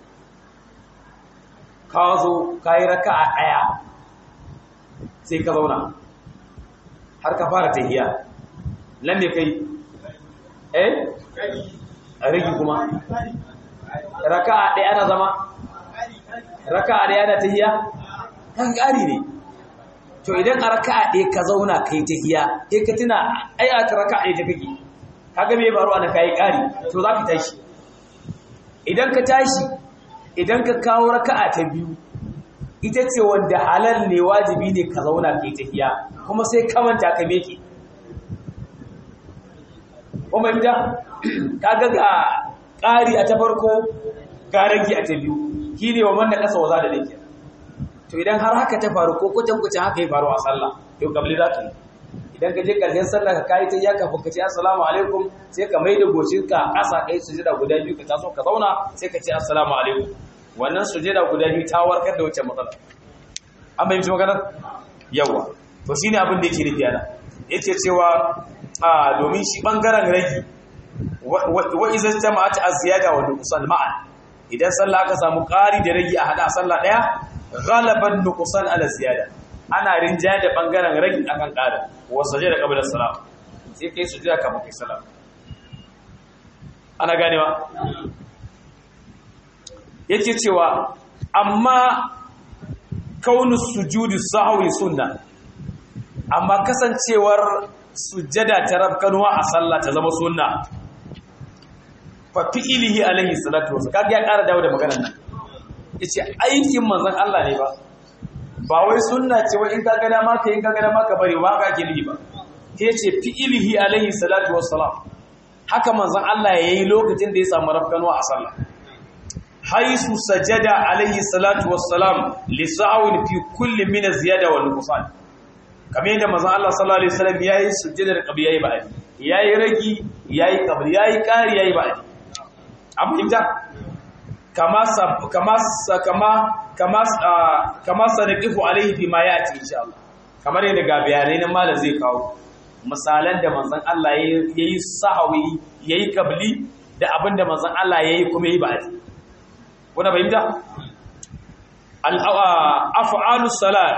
ka zo ka yi raka'a ɗaya sai ka zauna har ka fara tahiya nan ne kai eh a rigi kuma raka'a ɗaya ana zama raka'a ɗaya ana tahiya kan ƙari ne to idan a raka'a ɗaya ka zauna kai tahiya sai ka tuna ai a raka'a ɗaya ta kake kaga me baro ana kai ƙari to za ka tashi idan ka tashi idan ka kawo raka'a ta biyu ita ce wanda halal ne wajibi ne ka zauna kai tahiya kuma sai kamanta ka meke kuma inda kaga ga ƙari a ta farko ga rage a ta biyu shi ne wa manna ƙasa waza da nake to idan har haka ta faru ko kucin kucin haka ya faru a sallah to kabli za ka yi idan ka je ƙarshen sallah ka kayi ta yaka ka ce assalamu alaikum sai ka mai da goshinka ƙasa kai sujada guda biyu ka taso ka zauna sai ka ce assalamu alaikum wannan sujada guda biyu ta warkar da wacce matsala an bayyana maganar yawa to shine abin da yake nufi ana yake cewa a domin shi bangaren ragi wa iza jama'at az-ziyada wa nuqsan ma'an idan sallah aka samu ƙari da ragi a hada sallah daya ghalaban nuqsan ala ziyada ana rinjaya da bangaren ragi akan ƙarin wa sajada qabla salam sai kai sujada kafin kai salam ana ganewa yake cewa amma kaunu sujudu sahwi sunna amma kasancewar sujada ta rabkanuwa a sallah ta zama sunna fa fi'ilihi alaihi salatu wasallam kaga ya ƙara dawo da maganar nan yace aikin manzon Allah ne ba ba wai sunna ce wai in ka ga dama ka in ka ga dama ka bari ba ka gili ba yace fi'ilihi alaihi salatu wasallam haka manzon Allah yayi lokacin da ya samu rabkanuwa a sallah haisu sajada alaihi salatu wassalam li sa'awin fi kulli min ziyada wal nuqsan kamar yadda manzon Allah sallallahu alaihi wasallam yayi sujjadar qabli yayi ba'di yayi ragi yayi qabli yayi qari yayi ba'di an fahimta kama kama kama kama kama sanaqifu alaihi fi ma yati insha Allah kamar yadda ga bayanai nan malam zai kawo misalan da manzon Allah yayi sahawi yayi qabli da abinda manzon Allah yayi kuma yayi ba'di kuna fahimta af'alus salat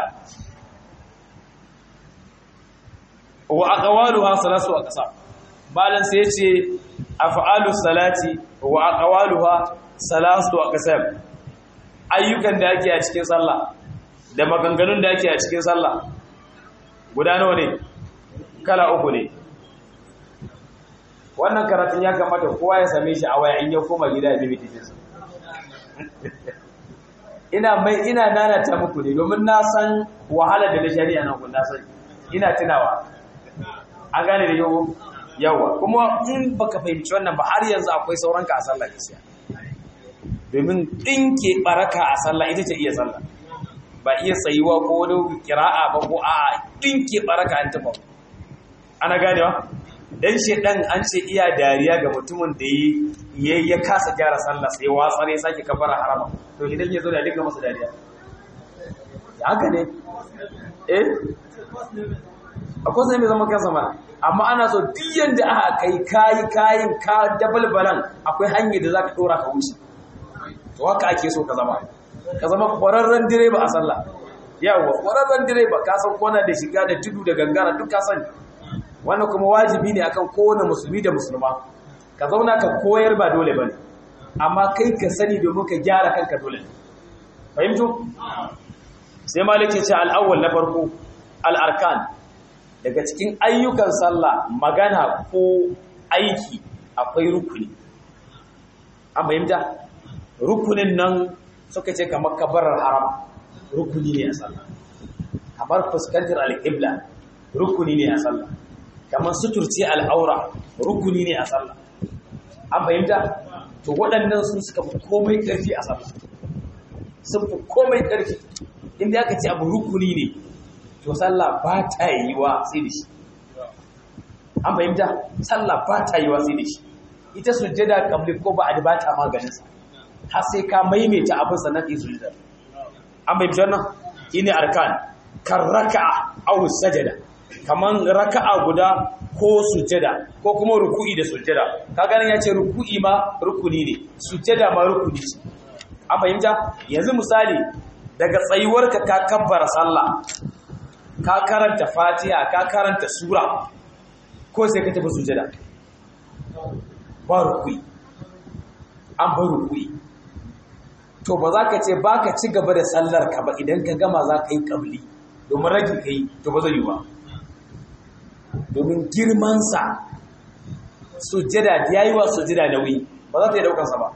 wa aqwaluha salasu aqsam balan sai yace af'alus salati wa aqwaluha salasu aqsam ayyukan da ake a cikin sallah da maganganun da ake a cikin sallah guda nawa ne kala uku ne wannan karatun ya kamata kowa ya same shi a waya in ya koma gida ya bi titinsa ina mai ina nanata muku ne domin na san wahala da na shari'a nan kun na san ina tunawa an gane da yau yawa kuma in baka fahimci wannan ba har yanzu akwai sauran ka a sallah gaskiya domin dinke baraka a sallah ita ce iya sallah ba iya tsayuwa ko wani kira'a ba ko a'a dinke baraka an taba ana ganewa dan shedan an ce iya dariya ga mutumin da ya ya kasa gyara sallah sai watsare sake kafara harama to idan ya zo da dinga masa dariya haka ne eh akwai sai mai zama kansa mana amma ana so duk yanda aka kai kayi kayin ka dabalbalan akwai hanyar da zaka dora ka wuce to haka ake so ka zama ka zama kwararren direba a sallah yawa kwararren direba ka san kona da shiga da tudu da gangara duk ka sani wannan kuma wajibi ne akan kowane musulmi da musulma ka zauna ka koyar ba dole bane amma kai ka sani domin ka gyara kanka dole fahimtu sai malik ya ce al-awwal na farko al-arkan daga cikin ayyukan sallah magana ko aiki akwai rukuni an fahimta rukunin nan suka ce kamar kabarar haram rukuni ne a sallah kamar fuskantar alƙibla rukuni ne a sallah kamar suturce al'aura rukuni ne a sallah an fahimta to waɗannan sun suka fi komai ƙarfi a sallah sun fi komai ƙarfi inda aka ce abu rukuni ne to sallah ba ta yi wa sai da shi an fahimta sallah ba ta yi wa sai da shi ita sujjada kabli ko ba a ba ta maganinsa har sai ka maimaita abin sannan ka yi sujjada an bai fitar nan shi ne arkan kan raka'a au sajada kaman raka'a guda ko sujjada ko kuma ruku'i da sujjada ka ganin ya ce ruku'i ma rukuni ne sujjada ma rukuni ce an fahimta yanzu misali daga tsayuwarka ka kabbara sallah ka karanta fatiha ka karanta sura ko sai ka tafi sujjada ba ruku'i an ba ruku'i to ba za ka ce ba ka ci gaba da sallar ka ba idan ka gama za ka yi ƙabli domin rage ka yi to ba zai yi ba domin girmansa sujjada da ya yi wa sujjada nauyi ba za ta yi daukansa ba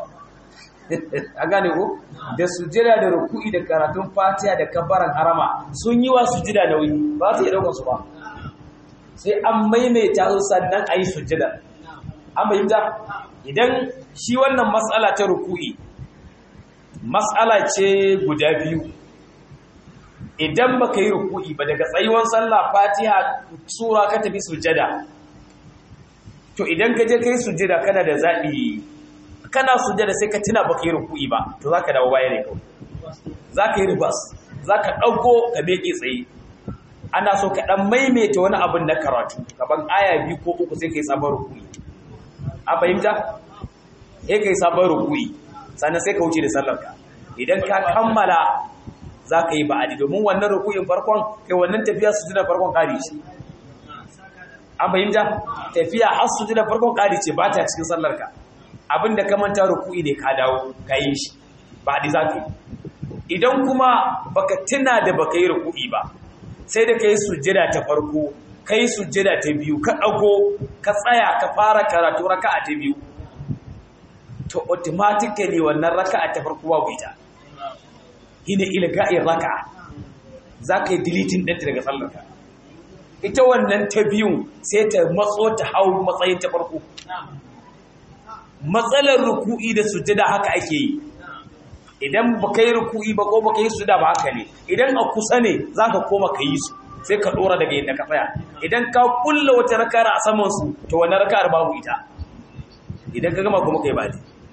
a gane ko da sujjada da ruku'i da karatun fatiha da kabbaran harama sun yi wa sujjada nauyi ba za ta yi daukansu ba sai an maimaita su sannan a yi sujjada an bayyanta idan shi wannan matsala ta ruku'i matsala ce guda biyu idan baka yi ruku'i ba daga tsayuwan sallah fatiha sura ka tafi sujada to idan ka je kai sujada kana da zaɓi kana sujada sai ka tuna baka yi ruku'i ba to za ka dawo baya ne kawai za ka yi ribas za ka ɗauko ka meke tsaye ana so ka ɗan maimaita wani abin na karatu gaban aya biyu ko uku sai ka yi sabon ruku'i a fahimta sai ka yi sabon ruku'i sannan sai ka wuce da sallarka idan ka kammala za ka yi ba'adi domin wannan rukuyin farkon kai wannan tafiya su jina farkon ƙari ce an fahimta tafiya har su jina farkon ƙari ce ba ta cikin sallarka abinda ka manta rukuyi ne ka dawo ka yi shi ba'adi za ka yi idan kuma baka tuna da baka yi rukuyi ba sai da ka yi sujjada ta farko ka yi sujjada ta biyu ka ɗago ka tsaya ka fara karatu raka'a ta biyu to automatically wannan raka'a ta farko babu ita shine ilga'in raka'a zaka yi deleting ɗinta daga sallarka ita wannan ta biyun sai ta matso ta hau matsayin ta farko matsalar ruku'i da sujjada haka ake yi idan baka yi ruku'i ba ko baka yi sujjada ba haka ne idan a kusa ne zaka koma ka yi su sai ka dora daga yadda ka tsaya idan ka kulla wata raka'ar a saman su to wannan raka'ar babu ita idan ka gama kuma kai ba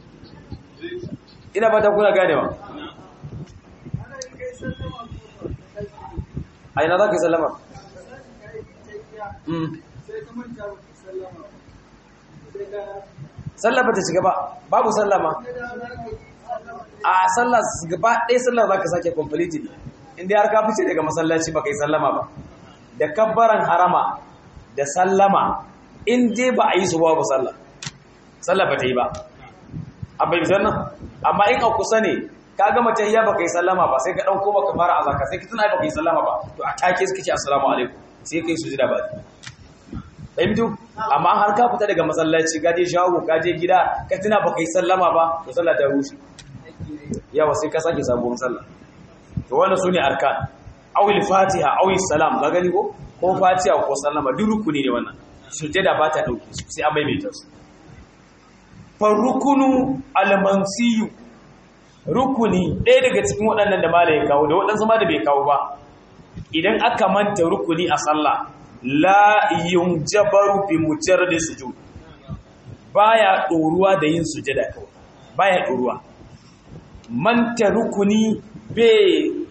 ina fata kuna ganewa a ina za ka yi sallama sallama ta shiga ba babu sallama a sallah gaba ɗaya sallah za ka sake completely inda har ka fice daga masallaci ba ka yi sallama ba da kabbaran harama da sallama in dai ba a yi su babu sallah sallah ba ta yi ba a bai nan amma in a kusa ne ka gama tahiyya baka yi sallama ba sai ka dan koma ka fara azaka sai ka tuna baka yi sallama ba to a take suka ce assalamu alaikum sai kai sujuda ba fahimtu amma har ka fita daga masallaci ka je shago ka je gida ka tuna baka yi sallama ba to sallah ta rushe yawa sai ka sake sabuwar sallah to wannan sune arkan awil fatiha awil salam ga gani ko ko fatiha ko sallama duk rukuni ne wannan sujada ba ta dauke su sai an maimaita su farukunu almansiyu rukuni ɗaya daga cikin waɗannan da mala ya kawo da waɗansu ma da bai kawo ba idan aka manta rukuni a sallah la yunjabaru bi mujarrad sujud baya ɗoruwa da yin sujada kawai baya ɗoruwa manta rukuni bai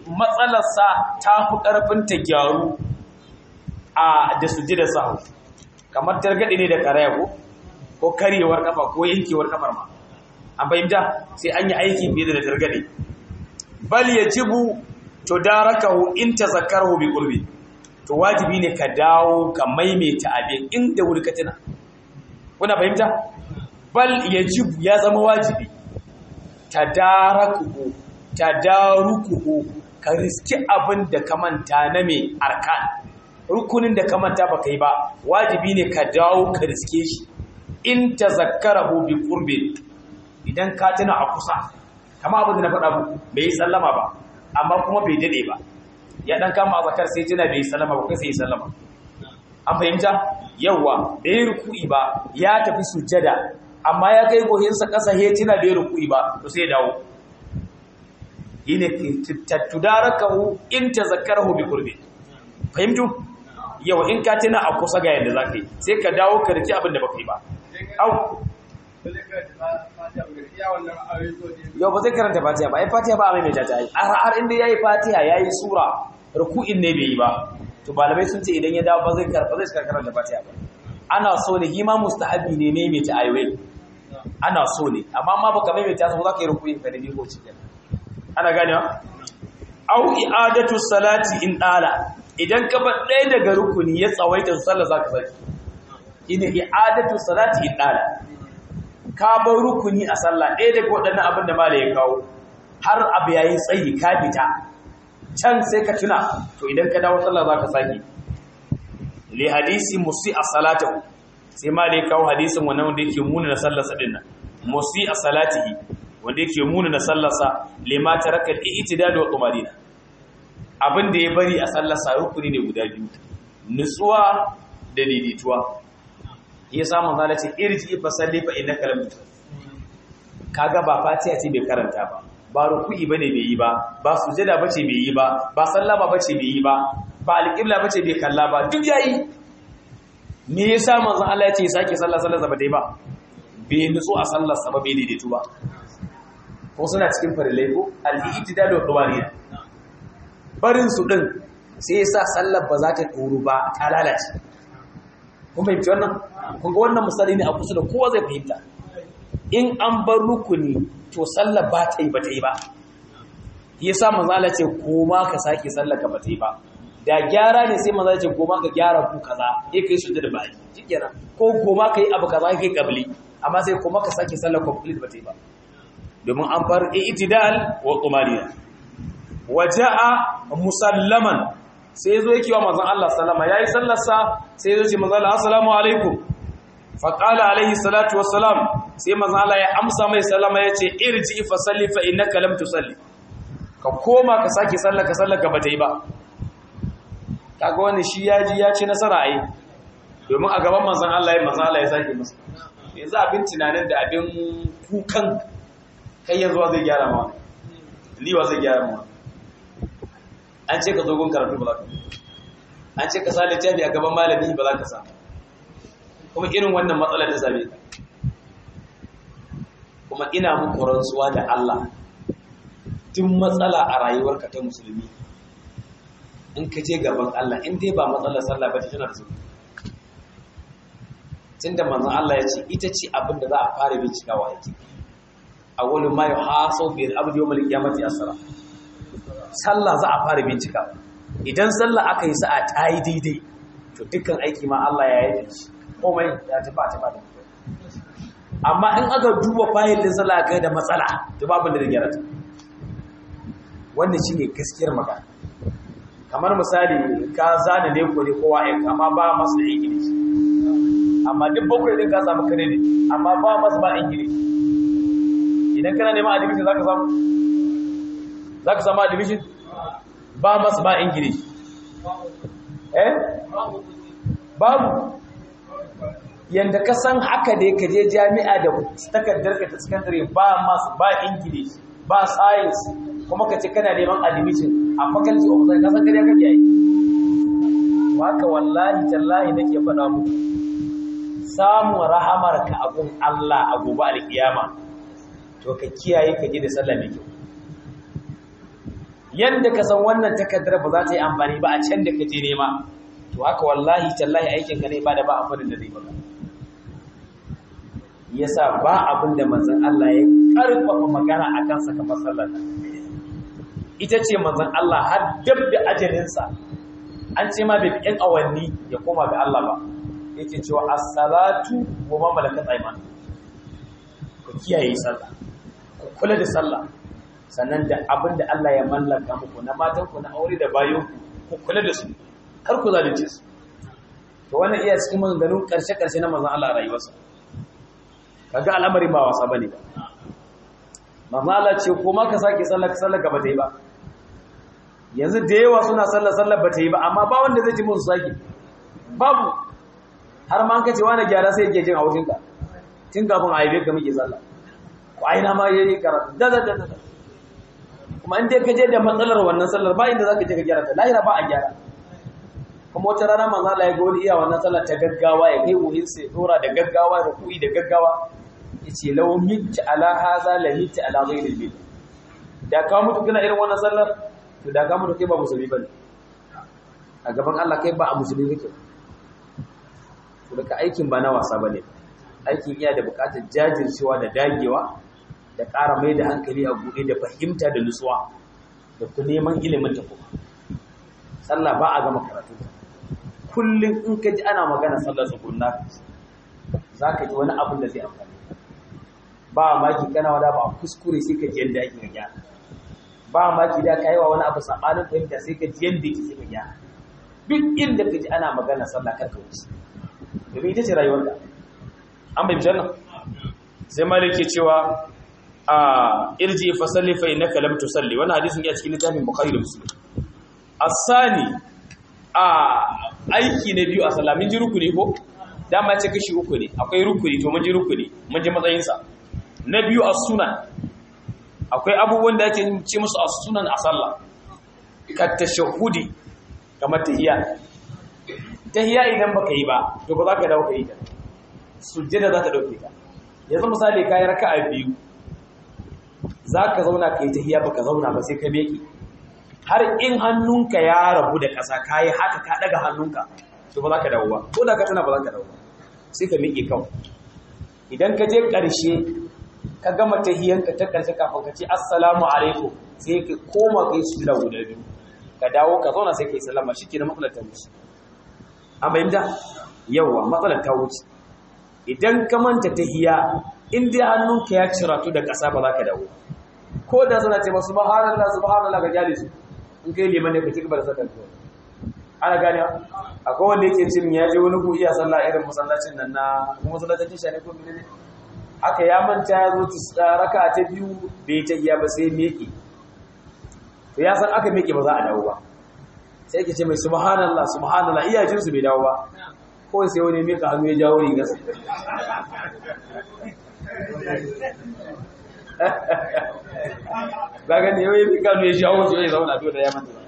matsalarsa ta fi ƙarfin ta gyaru a da sujjada sahu kamar targaɗe ne da karaya ko ko karyewar kafa ko yankewar kafar ma an fahimta sai an yi aiki fiye da targaɗe bal yajibu to darakahu in tazakkaru bi qurbi to wajibi ne ka dawo ka maimaita abin inda wuri ka tuna kuna fahimta bal yajibu ya zama wajibi tadarakuhu tadarukuhu ka riski abin da ka manta na mai arkan rukunin da ka manta baka yi ba wajibi ne ka dawo ka riske shi in tazakkarahu bi qurbi idan ka tuna a kusa kama abin da na faɗa muku bai yi sallama ba amma kuma bai dade ba ya dan kama zakar sai tuna bai yi sallama ba kai sai yi sallama an fahimta yawa bai ruku'i ba ya tafi sujjada amma ya kai gohinsa ƙasa he tuna bai ruku'i ba to sai ya dawo yine tudarakahu in tazakkarahu bi qurbi fahimtu yawa in ka tuna a kusa ga yadda zaka yi sai ka dawo ka riki abin da baka yi ba au yau ba zai karanta fatiha ba ai fatiha ba a maimaita ta yi har inda yayi fatiha yayi sura ruku'in ne bai yi ba to malamai sun ce idan ya dawo ba zai karanta zai karanta fatiha ba ana so ne hima mustahabi ne maimaita ayoyi ana so ne amma ma baka maimaita su za ka yi ruku'in ka da ko cikin ana ganewa au i'adatu salati in dala idan ka bar ɗaya daga rukuni ya tsawaita sallah zaka saki ina i'adatu salati in dala ka bar rukuni a sallah ɗaya daga waɗannan abin da mala ya kawo har abu yayi tsayi ka fita can sai ka tuna to idan ka dawo sallah zaka saki li hadisi musi a salatahu sai mala ya kawo hadisin wannan wanda yake muna na sallar sa dinnan musi a salatihi wanda yake muna na sallarsa lima taraka al-i'tidal wa tumanina abin da ya bari a sallarsa rukuni ne guda biyu nutsuwa da daidaituwa ya samu zala ce irji fa salli fa innaka lam kaga ba fatiha ce bai karanta ba ba ruku'i bane bai yi ba ba sujada bace bai yi ba ba sallama bace bai yi ba ba alqibla bace bai kalla ba duk yayi me yasa manzo Allah ya ce sake sallah sallar sa ba dai ba bai nutsu a sallar sa ba bai daidaitu ba ko suna cikin farillai ko al-i'tidal wa tawariya barin su din sai yasa sallar ba za ta tsoro ba ta lalace kun fahimci wannan kun ga wannan misali ne a kusa da kowa zai fahimta in an bar rukuni to sallar ba ta yi ba ta yi ba yasa manzo Allah ce koma ka sake sallar ka ba ta yi ba da gyara ne sai manzo ce koma ka gyara ku kaza sai kai su da bai shikenan ko koma kai abu kaza kai kabli amma sai koma ka sake sallar complete ba ta yi ba domin an bar i'tidal wa tumaniya waja'a musallaman sai zo yake wa manzon Allah sallama yayi sallarsa sai zo ce manzon Allah assalamu alaikum fa qala alaihi salatu wassalam sai manzon Allah ya amsa mai sallama yace irji fa salli fa innaka lam tusalli ka koma ka sake sallar ka sallar ka bata yi ba kaga wani shi yaji ya ci nasara ai domin a gaban manzon Allah ya manzon Allah ya sake masa yanzu abin tunanin da abin kukan kai yanzu zai gyara ma liwa zai gyara ma an ce ka zo gun karatu ba za ka an ce ka sa littafi a gaban malami ba za ka sa kuma irin wannan matsalar ta same ka kuma ina muku rantsuwa da Allah duk matsala a rayuwarka ta musulmi in ka je gaban Allah in dai ba matsalar sallah ba ta tana da su tunda manzon Allah ya ce ita ce abin da za a fara bincikawa yake awwalu ma yuhasabu bil abdi yawm al-qiyamati as-salah sallah za a fara bincika idan sallah aka yi sa'a ta yi daidai to dukkan aiki ma Allah ya yi shi komai ya tafi a tafi da amma in aka duba fayil din sallah kai da matsala to babu da gyara ta wannan shine gaskiyar magana kamar misali ka zana ne ko ne kowa ya amma ba masu da ingilishi amma duk bakwai din ka samu kare ne amma ba masu ba ingilishi idan kana neman admission zaka samu zaka samu admission ba masu ba ingilishi eh babu yanda ka san haka da ka je jami'a da takardar ka ta secondary ba masu ba ingilishi ba science kuma ka ce kana neman admission a faculty of science kasan kariya kake yi haka wallahi tallahi nake faɗa muku samun rahamar ka abun Allah a gobe alkiyama to ka kiyaye ka ji da sallah mai kyau yanda ka san wannan takardar ba za ta yi amfani ba a can da ka je nema to haka wallahi tallahi aikin ka ne ba da ba abin da zai baka yasa ba abin da manzon Allah ya karfafa magana a kansa kamar sallar ita ce manzon Allah har dab da ajalinsa an ce ma bai fi ƴan awanni ya koma ga Allah ba yake cewa as-salatu wa ma malakat ayman ku kiyaye sallah ku kula da sallah sannan da abin da Allah ya mallaka muku na matan ku na aure da bayo ku kula da su kar ku zalunce su to wannan iya cikin maganganun karshe karshe na manzon Allah a rayuwarsa kaga al'amari ba wasa bane ba manzon Allah ce ko ma ka sake sallah ka sallah ka ba ta yi ba yanzu da yawa suna sallah sallah ba ta yi ba amma ba wanda zai ji musu sake babu har ma an kace wani gyara sai yake jin haushin ka tun kafin a haife ka muke sallah ko aina ma yayi karatu da da da da kuma in dai ka je da matsalar wannan sallar ba inda zaka je ka gyara ta lahira ba a gyara kuma wata rana manzo Allah ya ga wani iya wannan sallar ta gaggawa ya kai wuhin sai dora da gaggawa da kuyi da gaggawa yace law mitta ala hadha la mitta ala ghayri bil da ka mutu kana irin wannan sallar to da ka mutu kai ba musulmi bane a gaban Allah kai ba a musulmi kake daga aikin ba na wasa bane aikin iya da bukatar jajircewa da dagewa da ƙara mai da hankali a buɗe da fahimta da nutsuwa da ku neman ilimin ta kuma sallah ba a gama karatu kullum in ka ji ana magana sallar tsugunna za ka ji wani abin da zai amfani ba maki kana wada ba a kuskure sai ka ji yadda ake ga gyara ba maki da ka yi wa wani abu saɓanin fahimta sai ka ji yadda yake sai ka gyara duk inda ka ji ana magana sallah kar ka wuce domin ita ce rayuwar da an bai nan sai malik ke cewa a irji fa salli fa innaka lam tusalli wannan hadisin ya cikin littafin bukhari da muslim asani a aiki na biyu a sallah mun ji rukuni ko dama ya ce kashi uku ne akwai rukuni to mun ji rukuni mun ji matsayin sa na biyu as-sunan akwai abubuwan da ake ce musu as-sunan a sallah ka tashahudi kamar tahiyya tahiyya idan baka yi ba to ba za ka dawo ka yi ta sujjada za ta dauke ka yanzu misali ka yi raka'a biyu za ka zauna ka yi tahiyya baka zauna ba sai ka meki har in hannunka ya rabu da ƙasa ka yi haka ka daga hannunka to ba za ka dawo ba ko da ka tana ba za ka dawo ba sai ka miƙe kawai idan ka je ƙarshe ka gama tahiyyanka ta ƙarshe kafin ka ce assalamu alaikum sai ka koma kai su da guda biyu ka dawo ka zauna sai ka yi sallama shi ke da matsalar ta wuce a bayyanta yawa matsalar ta wuce idan ka manta tahiyya in dai hannunka ya ciratu da ƙasa ba za ka dawo ko da suna ce masu subhanallah subhanallah ga jali su in kai liman ne ka ci gaba da sallar tuwa ana gane akwai wanda yake cin ya je wani ku iya sallah irin masallacin nan na kuma masallacin tisha ne ko mene ne aka ya manta ya zo raka ta biyu bai ta iya ba sai meke to ya san aka meke ba za a dawo ba sai yake ce mai subhanallah subhanallah iya jin su bai dawo ba ko sai wani meka hannu ya jawo rigar ba gani yau yi kanu ya shawo su ya zauna to da ya manta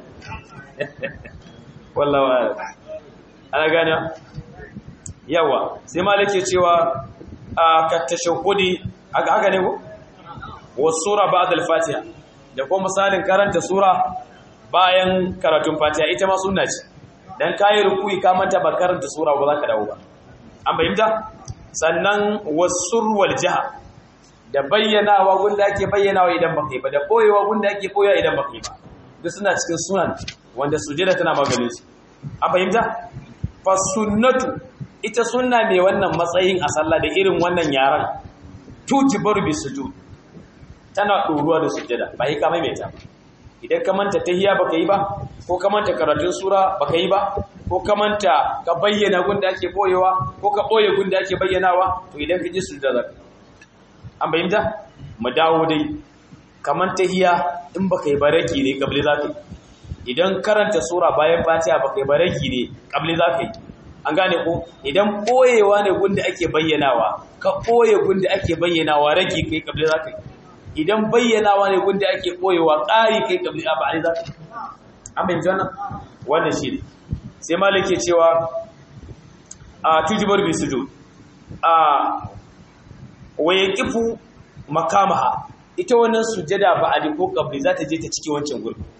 wallawa ana gani yawa sai malik ke cewa a kattashahudi haka haka ne ko wasura ba'da al-fatiha da kuma misalin karanta sura bayan karatun fatiha ita ma sunna ce dan kayi rukuyi ka manta ba karanta sura ba za ka dawo ba an bayyana sannan wasur wal jaha da bayyanawa gunda ake bayyanawa idan baka yi ba da boyewa gunda ake boyewa idan baka yi ba duk suna cikin sunan wanda sujada tana maganin su an fahimta fa sunnatu ita sunna mai wannan matsayin a sallah da irin wannan yaran tujibaru bi sujud tana ɗoruwa da sujada ba yi ka maimaita idan ka manta tahiyya baka yi ba ko ka manta karatun sura baka yi ba ko ka manta ka bayyana gunda ake boyewa ko ka boye gunda ake bayyanawa to idan ka ji sujada an bayyanta mu dawo dai kaman tahiya in baka yi baraki ne kabli za ka yi idan karanta sura bayan fatiha baka yi baraki ne kabli za ka yi an gane ko idan boyewa ne gunda ake bayyanawa ka boye gunda ake bayyanawa raki kai kabli za ka yi idan bayyanawa ne gunda ake boyewa ƙari kai kabli a ba'ali za ka yi an bayyanta wannan wannan shi ne sai malik ke cewa a tujibar bi sujud a waye kifu makamaha ita wannan sujada ba a ko kabri za ta je ta cike wancan gurbin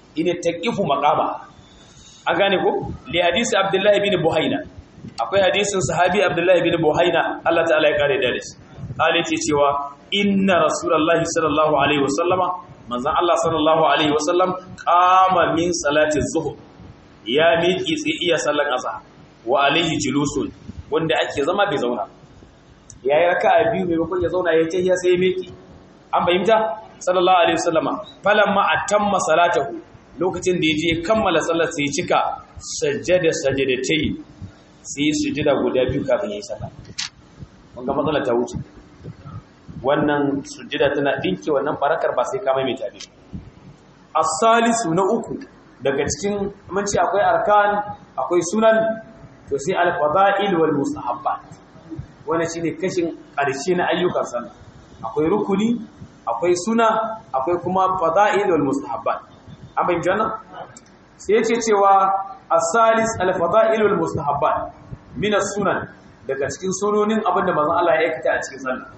ine taqifu maqama an gane ko li hadisi abdullah ibn buhaina akwai hadisin sahabi abdullah ibn buhaina Allah ta'ala ya kare da shi Ali ce cewa inna rasulullahi sallallahu alaihi wasallama manzon Allah sallallahu alaihi wasallam qama min salati zuhur ya miƙi sai iya sallan azhar wa alaihi julusun wanda ake zama bai zauna yayi raka'a biyu maimakon ya zauna ya tahiya sai ya miƙi an bayyanta sallallahu alaihi wasallama falamma atamma salatahu lokacin da yaje kammala sallar sai ya cika sajjada sajadatai sai sujada guda biyu kafin yayi sallah wanga matsalar ta wuce wannan sujjada tana dinke wannan barakar ba sai ka mai tabi as-salisu na uku daga cikin mun ce akwai arkan akwai sunan to sai al-fada'il wal mustahabbat wannan shine kashin ƙarshe na ayyukan sallah akwai rukuni akwai suna akwai kuma fada'il wal mustahabbat an bayyana jana sai yace cewa as-salis al-fada'il wal mustahabbat min as-sunan daga cikin sunonin abinda manzon Allah ya aikata a cikin sallah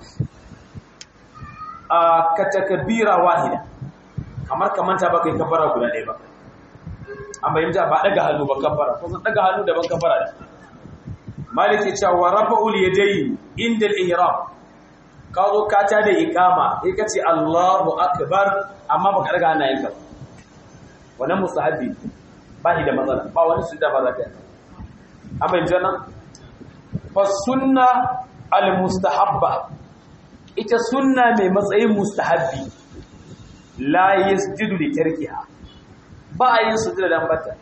a katakabira wahida kamar kamanta ba kai kafara guda ɗaya ba an bayyanta ba daga hannu ba kafara ko san daga hannu daban kafara da maliki cewa rafa'ul yadayn inda al-ihram ka zo ka ta da iqama sai ka ce Allahu akbar amma baka daga hannayenka ba wannan mustahabi ba shi da matsala ba wani sujda ba za ka yi an bayyanta fa sunna al-mustahabba ita sunna mai matsayin mustahabbi la yasjudu li tarkiha ba a yin sujuda dan bata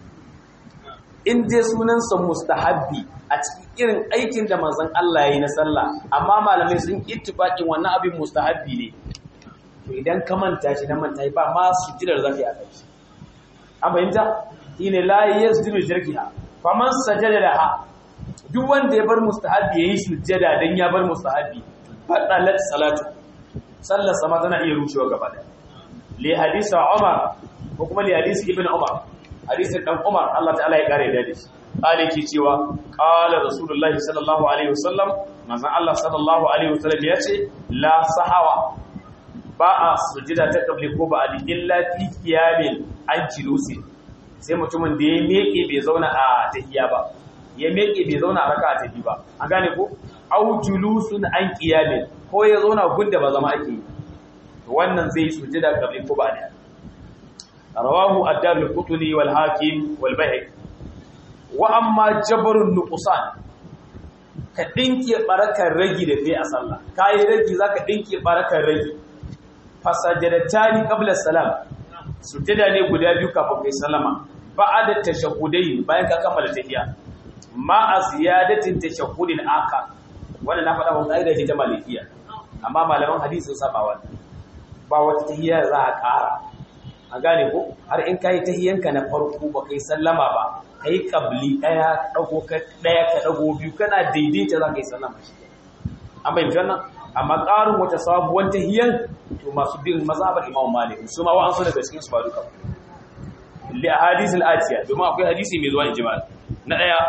in dai sunansa mustahabbi a cikin irin aikin da manzon Allah yayi na sallah amma malamai sun ittifaqin wannan abin mustahabbi ne to idan ka manta shi na manta ba ma sujudar zaka yi a kai an bayyana ina la yasjudu li tarkiha faman sajada laha duk wanda ya bar mustahabbi yayi sujada dan ya bar mustahabbi fadalat salatu sallar sama tana iya rushewa gaba da li hadisi Umar ko kuma li hadisi Ibn Umar hadisin dan Umar Allah ta'ala ya kare da shi qali ki cewa qala rasulullahi sallallahu alaihi wasallam manzon Allah sallallahu alaihi wasallam ya ce la sahawa ba a sujida ta kabli ko ba a illa fi qiyamin an jilusi sai mutumin da ya meke bai zauna a tahiyya ba ya meke bai zauna a raka'a ta biyu ba an gane ko au julusun an qiyamin ko ya zauna gunda ba zama ake yi wannan zai sujida kabli ko ba da rawahu ad-darqutni wal hakim wal bayhaqi wa amma jabrun nuqsan ka dinke barakar ragi da kai a sallah kai ragi zaka dinke barakar ragi fasajadatani qabla salam sujada ne guda biyu kafin kai sallama ba'da tashahhudain bayan ka kammala tahiyya ma aziyadatin tashahhudin aka wannan na faɗa wannan aida ce ta malikiya amma malaman hadisi sun saba wannan ba wata tahiyya za a ƙara a gane ko har in kai tahiyyanka na farko ba kai sallama ba kai kabli daya dago ka daya ka dago biyu kana daidaita za ka yi sallama shi an bai wannan amma ƙarin wata sabuwar tahiyyan to masu bin mazhabar Imam Malik su ma wa'ansu daga cikin su ba duka li ahadith al-atiya domin akwai hadisi mai zuwa ijma na daya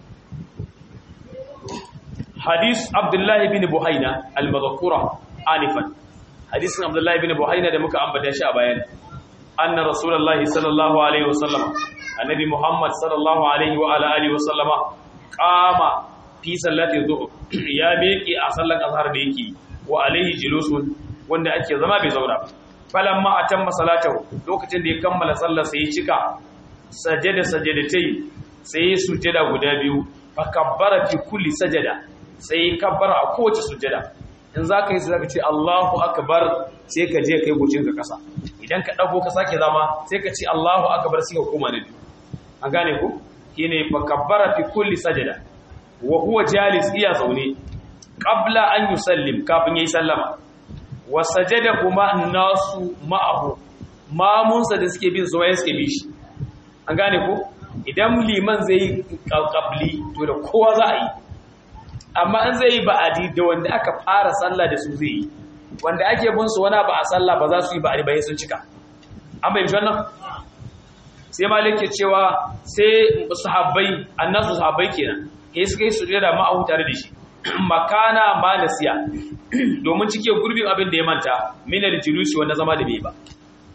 hadis Abdullah ibn Buhaina al-madhkura anifan hadisin Abdullah ibn Buhaina da muka ambata shi a bayan anna rasulullahi sallallahu alaihi wasallam annabi Muhammad sallallahu alaihi wa ala alihi wasallama qama fi sallati dhuhr ya miƙe a sallan azhar da yake wa alaihi julusun wanda ake zama bai zauna falamma atamma salatahu lokacin da ya kammala sallar sai ya cika sajada sajadatai sai ya sujada guda biyu fa kabbara fi kulli sajada sai ya kabbara a kowace sujada in zaka yi zaka ce Allahu akbar sai ka je kai gocin ka kasa idan ka dago ka sake zama sai ka ce Allahu akbar sai ka koma na biyu an gane ku shine fa kabbara fi kulli sajada wa huwa jalis iya zaune qabla an yusallim kafin yayi sallama wa sajada kuma nasu ma'ahu mamunsa da suke bin zuwa suke bi shi an gane ko idan liman zai yi qabli to da kowa za a yi amma an zai yi ba'adi da wanda aka fara sallah da su zai yi wanda ake bin su wani ba a sallah ba za su yi ba'adi ba sun cika an bayyana wannan sai malik ke cewa sai sahabbai annasu sahabbai kenan sai suka yi sujada ma'ahu tare da shi makana ma nasiya domin cike gurbin abin da ya manta minar julusi wanda zama da bai ba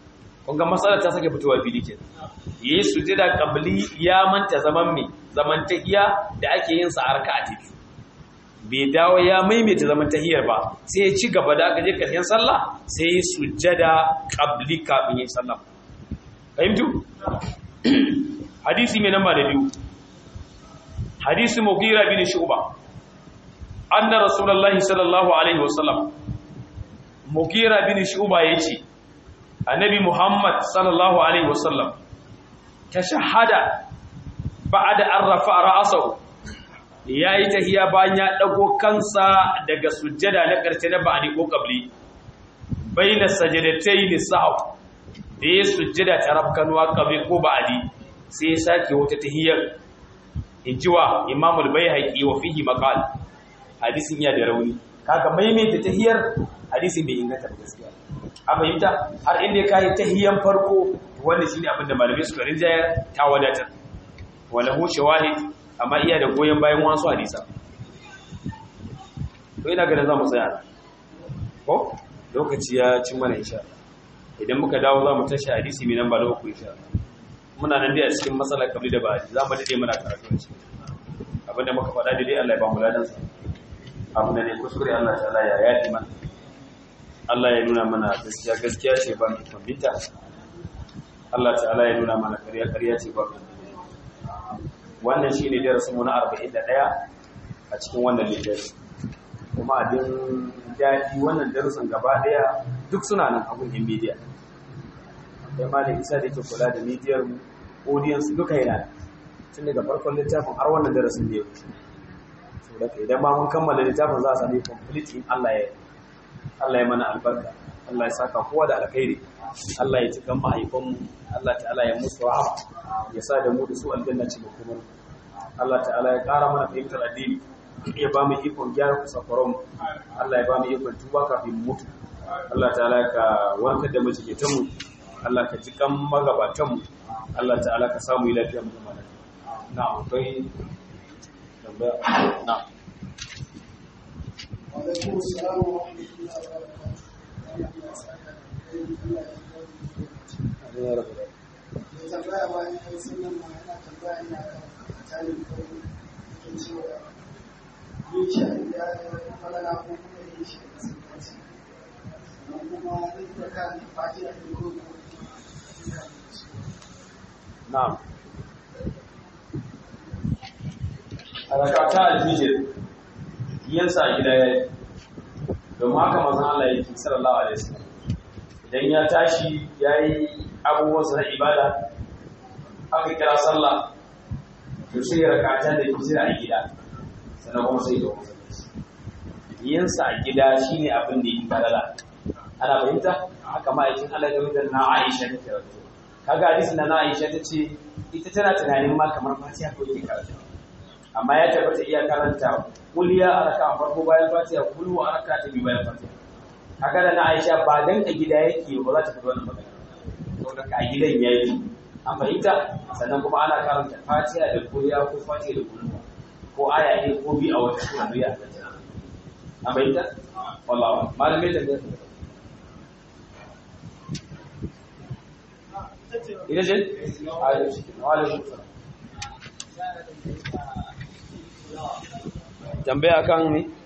kunga matsalar ta sake fitowa fili ke yayi sujada qabli ya manta zaman me zaman tahiya da ake yin sa a raka'a ta biyu bai dawo ya maimaita zaman tahiyar ba sai ya ci gaba da aka je karshen sallah sai ya sujada qabli kafin yin sallah fahimtu hadisi mai namba da biyu hadisi mughira bin shu'ba anna rasulullahi sallallahu alaihi wasallam mughira bin shu'ba yace annabi muhammad sallallahu alaihi wasallam tashahhada ba'da an rafa'a ra'sahu yayi tahiya bayan ya dago kansa daga sujjada na karshe na ba'di ko qabli baina sajadatayn sahw da ya sujjada ta rafkanuwa qabli ko ba'di sai ya sake wata tahiyar injiwa imamul bayhaqi wa fihi maqal hadisin ya da rauni kaga maimaita tahiyar hadisin bai inganta ba gaskiya a fahimta har inda ka yi tahiyan farko wanda shine abin da malamai suka rinjaya ta wadatar wala hu shawahid amma iya da goyen bayan wasu hadisa to ina ganin za mu tsaya ko lokaci ya cin mana insha idan muka dawo za mu tashi hadisi mai namba da uku insha muna nan dai a cikin matsalar kabli da ba za mu dade muna karatu a cikin abinda muka faɗa dai Allah ya ba mu ladan sa abu da ne kuskure Allah ta'ala ya yaɗi mana Allah ya nuna mana gaskiya gaskiya ce ba mu kwambita Allah ta'ala ya nuna mana ƙarya ƙarya ce ba mu wannan shine darasin mu na 41 a cikin wannan littafi kuma abin daɗi wannan darasin gaba ɗaya duk suna nan abun in media akwai malam isa da yake kula da midiyar mu audience duka yana tun daga farkon littafin har wannan darasin da ya wuce so da idan ma mun kammala littafin za a sami complete in Allah ya Allah ya mana albarka Allah ya saka kowa da alkhairi Allah ya cikan mahaifan mu Allah ta'ala ya musu rahama ya sa da mu da su aljanna ce kuma Allah ta'ala ya ƙara mana fahimtar addini ya ba mu ikon gyara kusafaron Allah ya ba mu ikon tuba kafin mutu Allah ta'ala ka warkar da majigitan mu Allah ka ji kan magabatanmu Allah ta'ala ka samu yi lafiya mu zama na akwai tambaya na وعليكم السلام ورحمة الله وبركاته. Ya tambaya bayan ya yi sunan ma yana tambaya ne a kan tarin kawai yake cewa yin shi a gida da falala ko kuma yin shi a masallaci. Sannan kuma zai iya kan fatiha da ko kuma na'am harakata alfijir yansa a gida ya yi domin haka mazan Allah ya ke sallallahu alaihi wasallam idan ya tashi ya yi abubuwansa na ibada aka kira sallah to sai ya rakata da hijira a gida sannan kuma sai ya zo yansa a gida shine abin da yake falala ana fahimta haka ma'aikin Allah game da na Aisha ta karatu kaga hadisi na Aisha ta ce ita tana tunanin ma kamar Fatiha ko yake karatu amma ya tabbata iya karanta kuliya a raka farko bayan Fatiha kullu a raka ta biyu bayan Fatiha kaga da na Aisha ba dan a gida yake ba za ta fito wannan magana saboda a gidan yayi an fahimta sannan kuma ana karanta Fatiha da kuliya ko Fatiha da kullu ko aya ne ko bi a wata sura biya an fahimta wallahi malamai da ita ce? tambaya kan ne?